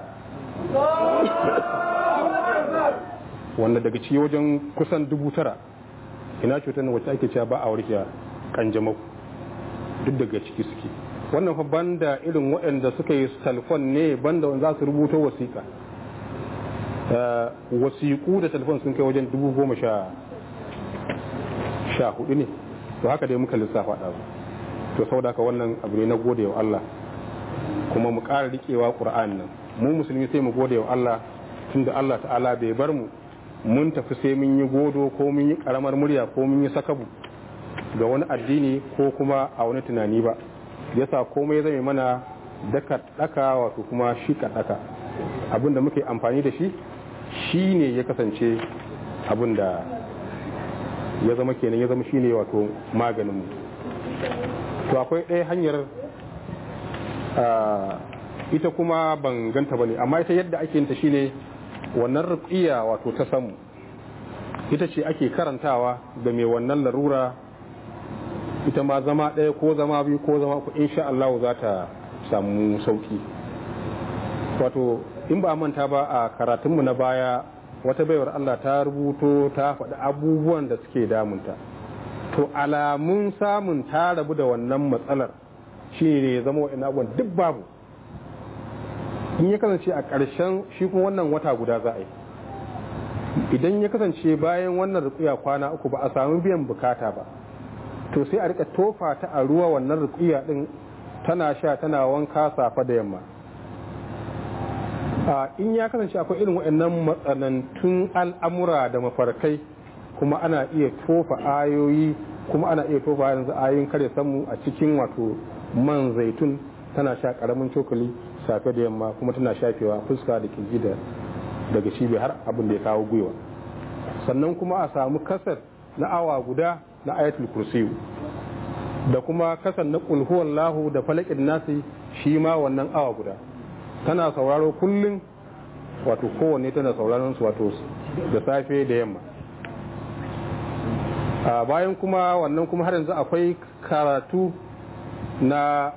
wanda daga ci wajen kusan dubu tara ina cutar wacce ake cewa ba a warke kanjamau duk daga ciki suke wannan fa banda irin waɗanda suka yi talfon ne banda wanda za su rubuto wasiƙa wasiƙu da talfon sun kai wajen dubu goma sha sha hudu ne to haka dai muka lissafa ɗazu to saboda haka wannan abu ne na gode wa Allah kuma mu ƙara riƙewa ƙur'an nan mu musulmi sai mu gode wa Allah tunda Allah ta'ala bai bar mu mun tafi sai mun yi godo ko mun yi ƙaramar murya ko mun yi sakabu ga wani addini ko kuma a wani tunani ba yasa komai zai mana daka daka wato kuma shi daka abin da muke amfani da shi shi ne ya kasance abin da ya zama kenan ya zama shi ne wato maganinmu to akwai ɗaya hanyar ita kuma ban ganta ba ne amma ita yadda ake yinta shine wannan rukiya wato ta samu ita ce ake karantawa da mai wannan larura ita ma zama ɗaya ko zama biyu ko zama ku insha Allah za ta samu sauki wato in ba manta ba a karatunmu na baya wata baiwar Allah ta rubuto ta faɗi abubuwan da suke damunta to alamun samun ta rabu da wannan matsalar shi ne ya zama wa'in abubuwan duk babu in ya kasance a ƙarshen shi kuma wannan wata guda za a yi idan ya kasance bayan wannan rukuya kwana uku ba a samu biyan bukata ba to sai a rika tofa ta a ruwa wannan rukuya din tana sha tana wanka safa da yamma in ya kasance akwai irin waɗannan matsanantun al'amura da mafarkai kuma ana iya tofa ayoyi kuma ana iya tofa yanzu ayoyin kare samu a cikin wato man zaitun tana sha karamin cokali safe da yamma kuma tana shafewa fuska da kirji da daga cibi har abin da ya kawo gwiwa sannan kuma a samu kasar na awa guda na ayatul kursiyu da kuma kasar na kulhuwallahu da falakin nasi shi ma wannan awa guda tana sauraro kullum wato kowanne tana sauraron su wato da safe da yamma a bayan kuma wannan kuma har yanzu akwai karatu na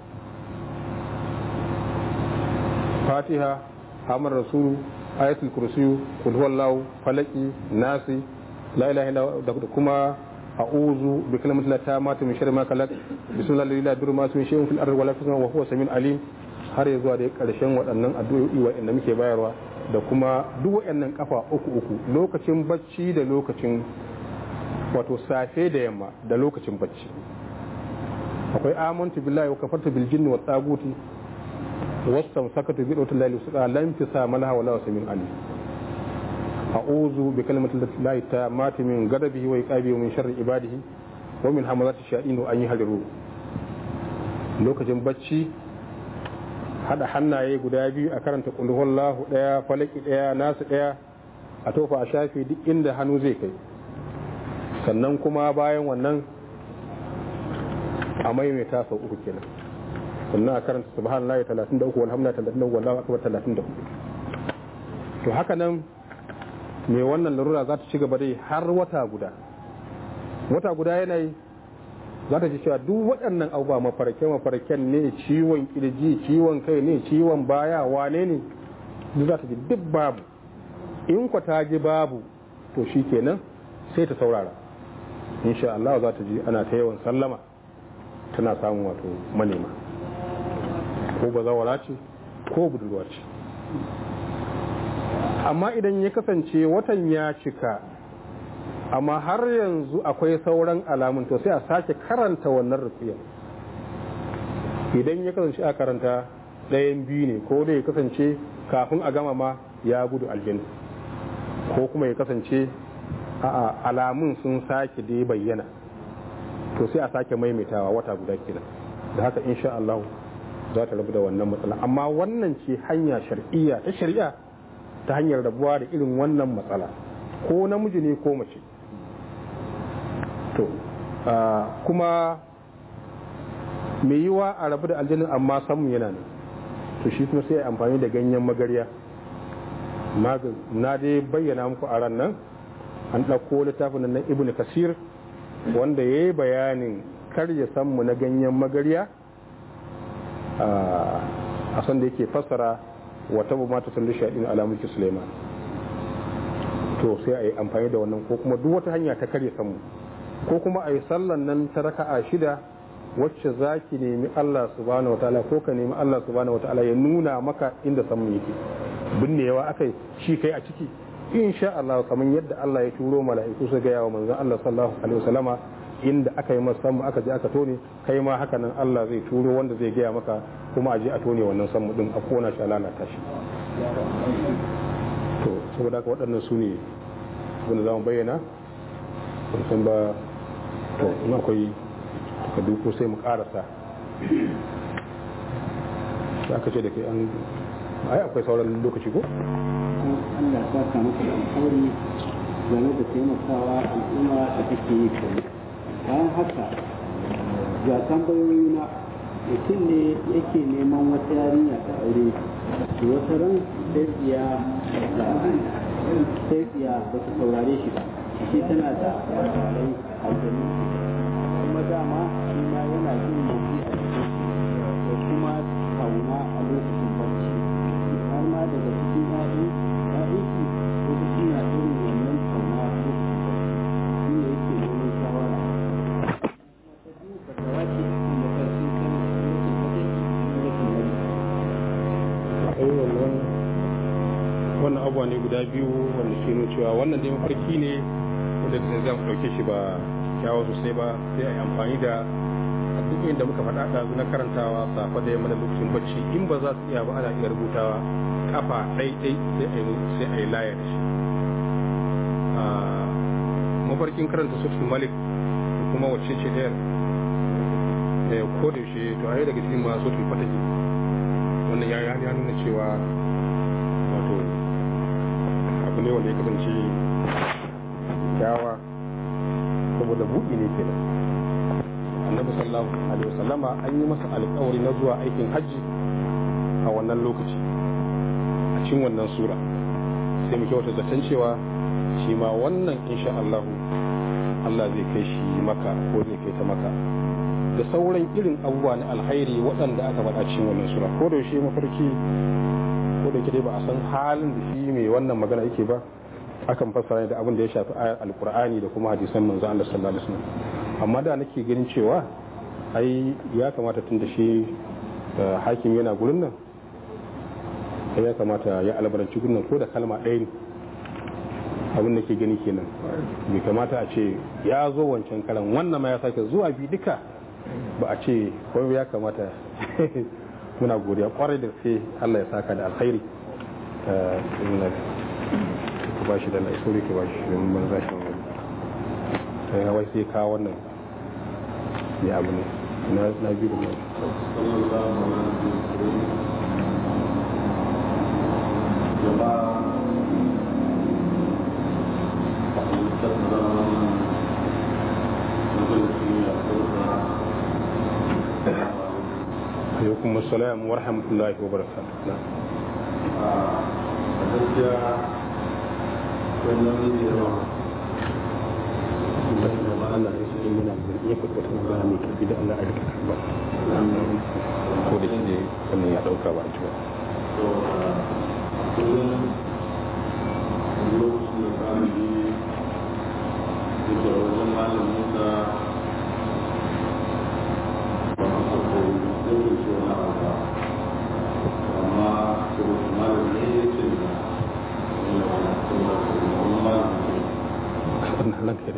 fatiha hamar rasulu ayatul kursiyu kulhuwallahu falaki nasi la ilaha illa da kuma a'udhu bi kalimati la tamatu min sharri ma khalaq bismillahi la yadurru ma ismihi shay'un fil ardi wa la fis samawati wa huwa samiul alim har ya zuwa da karshen waɗannan addu'o'i waɗanda muke bayarwa da kuma duk waɗannan kafa uku uku lokacin bacci da lokacin wato safe da yamma da lokacin bacci akwai amantu billahi wa kafartu bil jinni wa taguti wasam sakatu bi dawtil lahi suda lam fisa malaha wala samin ali a'udhu bi kalimati llahi tammati min ghadabihi wa iqabihi wa min sharri ibadihi wa min hamazati shayatin an yahdiru lokacin bacci hada hannaye guda biyu a karanta qul huwallahu daya falaki daya nasu daya a tofa a shafi duk inda hannu zai kai sannan kuma bayan wannan a maimaita sau uku kenan sannan a karanta subhanallahi 33 walhamdulillahi 33 wallahu akbar 34 to haka nan mai wannan larura za ta ci gaba dai har wata guda wata guda yanayi za ta ci cewa duk waɗannan abubuwa mafarke mafarken ne ciwon kirji ciwon kai ne ciwon baya wane ne duk za ta ji duk babu in kwa ta ji babu to shi kenan sai ta saurara insha Allah za ta ji ana ta yawan sallama tana samun wato manema ko bazawara ce ko budurwa ce amma idan ya kasance watan ya cika amma har yanzu akwai sauran alamun to sai a sake karanta wannan rufiyar idan ya kasance a karanta ɗayan biyu ne ko da ya kasance kafin a gama ma ya gudu aljanna ko kuma ya kasance a alamun sun sake dai bayyana to sai a sake maimaitawa wata guda kenan da haka insha Allah za ta rabu da wannan matsala amma wannan ce hanya shar'iyya ta shari'a ta hanyar rabuwa da irin wannan matsala ko namiji ne ko mace to kuma mai yiwa a rabu da aljanin amma samun yana ne to shi kuma sai amfani da ganyen magarya na dai bayyana muku a ran nan an ɗauko littafin na ibn kasir wanda ya yi bayanin karya sammu na ganyen magarya a san da yake fassara wata bu mata sallu shaɗin alamuki suleiman to sai a yi amfani da wannan ko kuma duk wata hanya ta karya sammu ko kuma a yi sallan nan ta raka'a shida wacce za ki nemi Allah subhanahu wa ta'ala ko ka nemi Allah subhanahu wa ta'ala ya nuna maka inda samun yake binnewa akai shi kai a ciki insha Allah kamar yadda Allah ya turo mala'iku su gaya wa manzon Allah sallallahu alaihi wasallama inda aka yi masa samu aka je aka tone kai ma haka nan Allah zai turo wanda zai gaya maka kuma a je a tone wannan samu din a kona shi a lalata shi to saboda haka waɗannan su ne wanda za mu bayyana ban san ba to in akwai ka duko sai mu karasa za ka ce da kai an ai akwai sauran lokaci ko? Allah ta ka maka alƙawari game da taimakawa al'umma da take yi kai bayan haka ga tambayoyi na mutum ne yake neman wata yarinya ta aure to wata ran sai tsiya sai tsiya ba ta saurare shi ba shi tana da alƙalai aljanu kuma dama shi ma yana jin motsi a cikin da kuma kauna a lokacin barci har ma daga cikin yaɗi yaɗi shi lokaci na irin wannan kauna a lokacin barci shi ne yake neman shawara ta biyu ka tawa ce cikin mafarki kan lokacin barci akwai wannan wannan abuwa ne guda biyu wanda ke nuna cewa wannan dai mafarki ne wanda da zai ɗauke shi ba kyawo sosai ba sai a yi amfani da addu'o'in da muka faɗa ɗazu na karantawa safa da yamma da lokacin bacci in ba za su iya ba ana iya rubutawa kafa ɗaiɗai sai a yi sai a yi laya da shi mafarkin karanta suratul malik kuma wacce ce ɗayar da ko da yaushe to a yi daga cikin masu suratul fatahi wannan ya ya nuna cewa wato abu ne wanda ya kasance kyawa saboda buɗi ne kenan annabi sallallahu alaihi wasallama an yi masa alƙawari na zuwa aikin hajji a wannan lokaci a cikin wannan sura sai mu kyauta zaton cewa shi ma wannan insha Allah Allah zai kai shi maka ko zai kai ta maka da sauran irin abubuwa na alhairi waɗanda aka faɗa cikin wannan sura ko da shi mafarki ko da dai ba a san halin da shi mai wannan magana yake ba akan fassara da abin da ya shafi ayar alkur'ani da kuma hadisan manzo Allah sallallahu alaihi wasallam amma da nake ganin cewa ai ya kamata tun da shi hakim yana gurin nan ya kamata ya albaranci gurin nan ko da kalma ɗaya ne abin da ke gani kenan bai kamata a ce ya zo wancan karan wannan ma ya sake zuwa bi duka ba a ce wai ya kamata muna godiya kwarai da sai Allah ya saka da alkhairi ka ba shi da na isori ka ba shi don ban za shi wani ta yi wai sai ka wannan ya abu ne na biyu da mai alaikum assalam wa rahmatullahi wa barakatuh a gaskiya wannan ne yawa Allah ya sai muna ya faɗi wata magana mai tafi da Allah a rika karba ko da shi ne wannan ya ɗauka ba a ci ba to kullum lokacin da ɗalibi yake wajen malamin sa ba a sako yake so na haka amma saboda malamin ne ya ce da wani wani saboda wani malamin ne wannan nan kare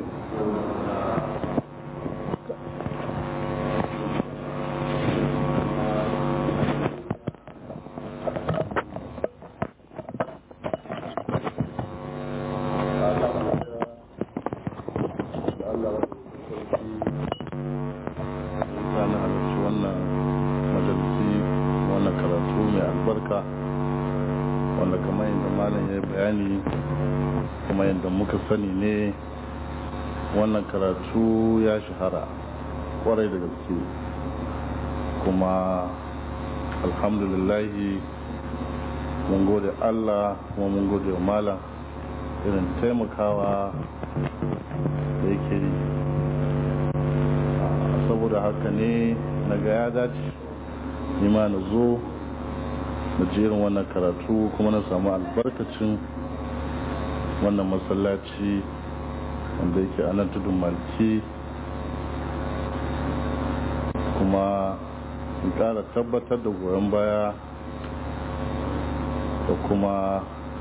na halarci wannan majalisi wannan karatu mai albarka wanda kamar yadda malam ya yi bayani kuma yadda muka sani ne wannan karatu ya shahara kwarai da gaske kuma alhamdulillahi mun gode allah kuma mun gode wa malam irin taimakawa da yake yi saboda haka ne na ga ya dace nima na zo na jerin wannan karatu kuma na samu albarkacin wannan masallaci wanda yake a nan tudun malki kuma in kara tabbatar da goyon baya da kuma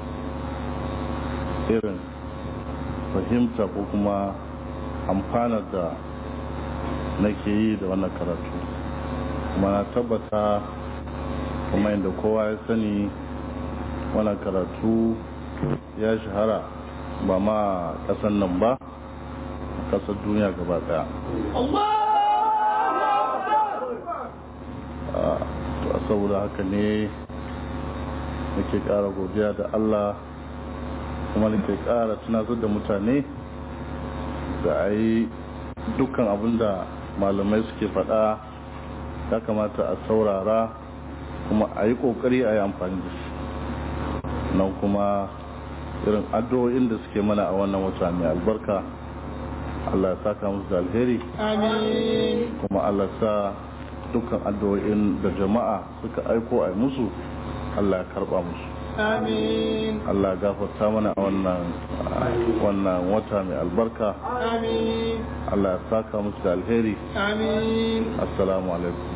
irin fahimta ko kuma amfanar da nake yi da wannan karatu kuma na tabbata kuma inda kowa ya sani wannan karatu ya shahara ba ma kasan nan ba kasar duniya gaba daya a saboda haka ne nake kara godiya da allah kuma nake kara tunatar da mutane da a yi dukkan abin da malamai suke faɗa ya kamata a saurara kuma a yi ƙoƙari a yi amfani da shi nan kuma irin addu'o'in da suke mana a wannan wata mai albarka Allah ya saka musu da alheri kuma Allah sa dukkan addu'o'in da jama'a suka aiko a musu Allah ya karba musu Amin. Allah ya gafarta mana a wannan wannan wata mai albarka Amin. Allah ya saka musu da alheri Amin. assalamu alaikum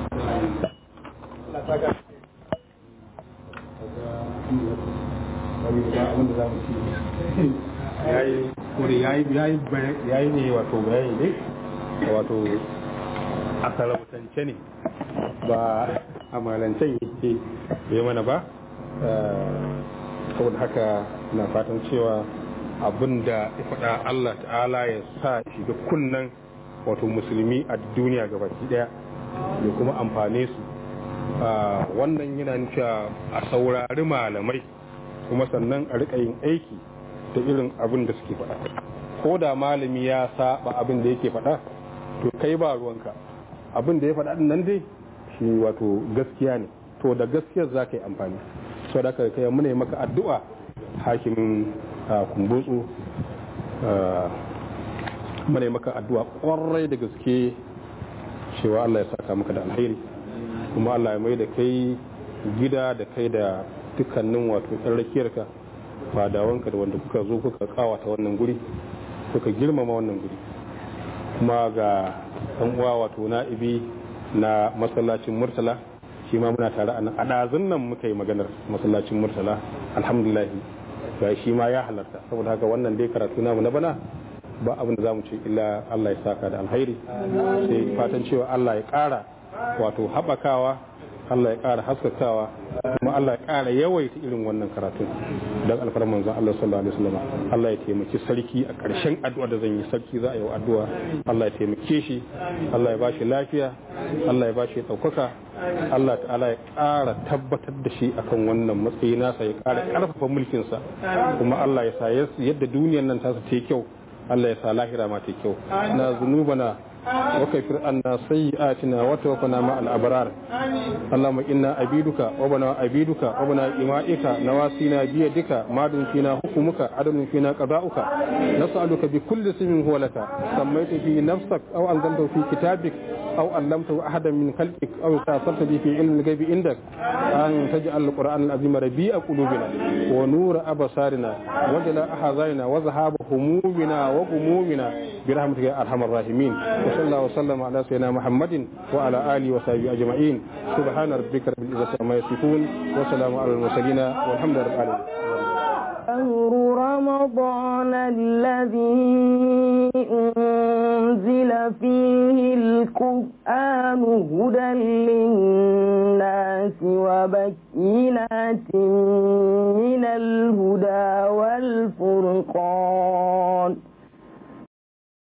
yayi kuri yayi yayi yayi ne wato bayani ne wato a salamtance ne ba a malancen yake yi mana ba saboda haka na fatan cewa abin da ya faɗa Allah ta'ala ya sa shiga kunnan wato musulmi a duniya gabaki daya ya kuma amfane su wannan yana nufiya a saurari malamai kuma sannan a riƙa yin aiki da irin abin da suke faɗa ko da malami ya saba abin da yake faɗa to kai ba ruwanka abin da ya faɗa nan dai shi wato gaskiya ne to da gaskiyar za ka yi amfani so da kai muna yi maka addu'a hakimin kumbutsu muna yi maka addu'a kwarai da gaske cewa Allah ya saka maka da alheri kuma Allah ya mai da kai gida da kai da dukkanin wato ɗan rakiyarka fadawanka da wanda kuka zo kuka kawata wannan guri kuka girmama wannan guri kuma ga ɗan uwa wato na'ibi na masallacin murtala shi ma muna tare a nan a ɗazun nan muka yi maganar masallacin murtala alhamdulillah ga shi ma ya halarta saboda haka wannan dai karatu namu na bana ba abin da za mu ce illa Allah ya saka da alhairi sai fatan cewa Allah ya ƙara wato haɓakawa Allah ya ƙara haskakawa kuma Allah ya ƙara yawaita irin wannan karatun don alfarar manzon Allah sallallahu alaihi wasallam Allah ya taimaki sarki a ƙarshen addu'a da zan yi sarki za a yi addu'a Allah ya taimake shi Allah ya bashi lafiya Allah ya bashi ɗaukaka Allah ta'ala ya ƙara tabbatar da shi akan wannan matsayi nasa ya ƙara ƙarfafa mulkinsa kuma Allah ya sa yadda duniyar nan tasa ta kyau Allah ya sa lahira ma ta kyau na zunubana وكفر عنا سيئاتنا وتوفنا مع الأبرار اللهم إنا عبيدك وبنا عبيدك وبنا إمائك نواسينا بيدك ماد فينا حكمك عدل فينا قضاؤك نسألك بكل اسم هو لك سميت في نفسك أو أنزلته في كتابك أو علمته أحدا من خلقك أو استأثرت به في علم الغيب عندك أن تجعل القرآن العظيم ربيع قلوبنا ونور أبصارنا وجلاء أحزاننا وذهاب همومنا وغمومنا برحمتك يا أرحم الراحمين وصلى الله وسلم على سيدنا محمد وعلى آله وصحبه أجمعين سبحان ربك رب العزة عما يصفون وسلام على المرسلين والحمد لله رب العالمين شهر رمضان الذي أنزل فيه القرآن هدى للناس وبينات من الهدى والفرقان